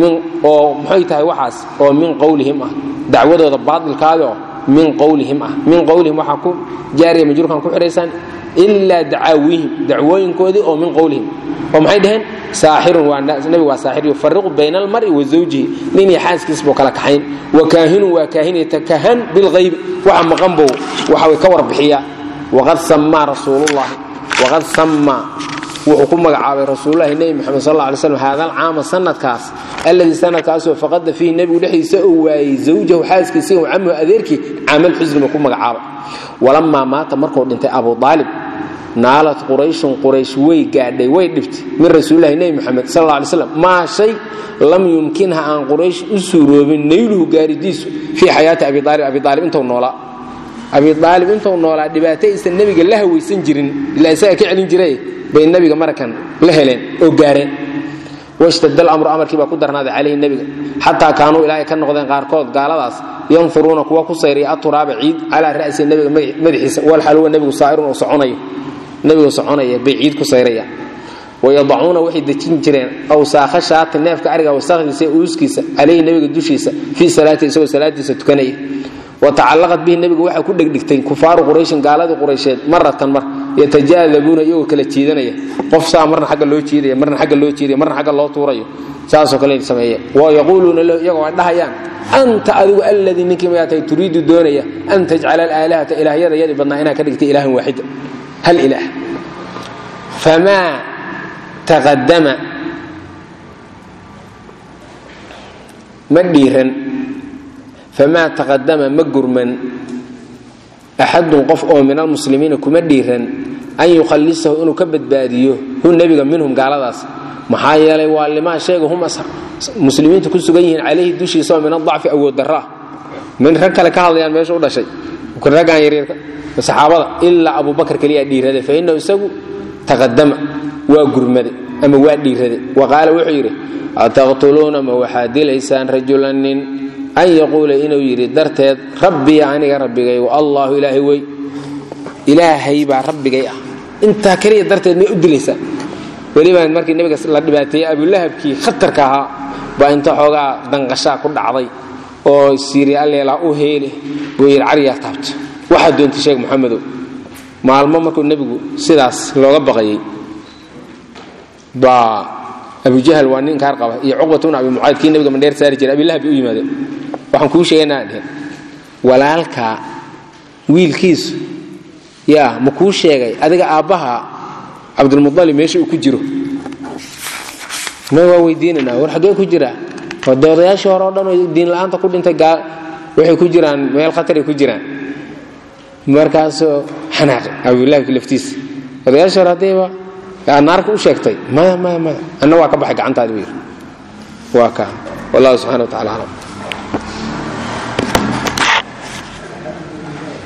oo maxay tahay waxaas oo min qowlihim ah dacwadooda baailkaadoo min qowlihim ah min qowlihim waxaa ku jaariya majruurkan ku xidhaysaan ilaa dacaawihim dacwooyinkoodii oo min qowlihim oo maxay dhaheen saaxirun nabigu waa saaxir yufariqu bayna almar'i wa zawjihi nin iyo xaaskiis buu kala kaxayn wa kaahinun waa kaahin yatakahan bilghaybi waxa maqan buu waxa ka warbixiyaa waqad sammaa rasuulullahi waqad sammaa wuxuu ku magacaabay rasuululahi nebi moxamed sal alla alay slam haada alcaama sanadkaas alladii sanadkaasoo faqada fiihi nebigu dhexdiisa uu waayey zawjahu xaaskiisa iyo camuhu adeerkii caamal xusni buu ku magacaabay walamaa maata markuu dhintay abu aalib naalad qurayshun quraysh way gaadhay way dhibtay min rasuulilahi nebi moxamed sal alla alay slam maa shay lam yumkinha aan quraysh u suuroobin nayluhu gaaridiisu fii xayaati abi aalib abi aalib intuu noolaa abi aalib intuu noolaa dhibaato aysan nebiga la hawaysan jirin ilaa isaga ka celin jiray bay nabiga marakan la heleen oo gaareen washtad alamru amarkii baa ku darnaaday calayhi nebiga xataa kaanuu ilaahay ka noqdeen qaarkood gaaladaas yanfuruuna kuwa ku sayraya aturaaba ciid calaa ra'si nebiga madaxiisa walxaluwa nebigu saa'irun oo soconayo nebigu soconaya bay ciid ku sayraya wayadacuuna waxay dejin jireen awsaakha shaati neefka ariga wasakhdiisa ee uuskiisa calayhi nebiga dushiisa fii salaati isagoo salaadiisa tukanaya watacallaqat bihi nebigu waxaa ku dhegdhigtay kufaaru qurayshin gaaladii quraysheed maratan mar yatajaadabuuna iyagoo kala jiidanaya qof saa marna agga loo jiidaya marna agga loo jiidaya marna agga loo tuurayo saasoo kale sameeya wayaquuluuna lahu iyagoo ay dhahayaan anta adigu alladii ninkii mayaa tahay turiidu doonaya an tajcala alaalihata ilaahyada yadii badnaa inaa ka dhigtay ilaahan waaxida hal ilaah famaa taqadama ma dhiiran famaa taqadama ma gurman axadun qof oo min almuslimiina kuma dhiiran an yukhallisahu inuu ka badbaadiyo hu nebiga minhum gaaladaas maxaa yeelay waa limaa sheega hum muslimiintu ku sugan yihiin calayhi dushiisa oo min adacfi awood darra ah min rag kale ka hadlayaan meesha u dhashay raggaan yaryarka saxaabada ilaa abubakar keliyaa dhiirade fa innahu isagu taqadama waa gurmade ama waa dhiirade wa qaala wuxuu yidhi ataqtuluuna ma waxaad dilaysaan rajulan nin an yaquula inuu yidhi darteed rabbiya aniga rabbigay wa allaahu ilaahay wey ilaahay baa rabbigay ah intaa keliya darteed may u dilaysaa welibaan markii nebiga la dhibaateeyey abulahabkii khatarka ahaa baa inta xoogaa danqashaa ku dhacday oo siiri alleelaa u heele buu yidhi cariyaa taabta waxaa doontay sheekh moxamedow maalmo markuu nebigu sidaas looga baqayey baa abujahal waa nin kaar qaba iyo cuqbat bn abi mucayd kii nebiga mandheer saari jiray abilahab bay u yimaadeen waxaan kuu sheegaynaa dhehen walaalkaa wiilkiisu yaa ma kuu sheegay adiga aabbaha cabdulmualib meesha uu ku jiro ma waa weydiinanaa war xaggee ku jiraa waa doodayaashii hore o dhan oo diin la'aanta ku dhintay waxay ku jiraan meel khataray ku jiraan markaasoo xanaaqi abulahabki laftiisa odayaashii hore haddayba naarka u sheegtay maya maya maya anna waa ka baxay gacantaadi buu yidhi waa kaa wallahu subxana wa tacala aclam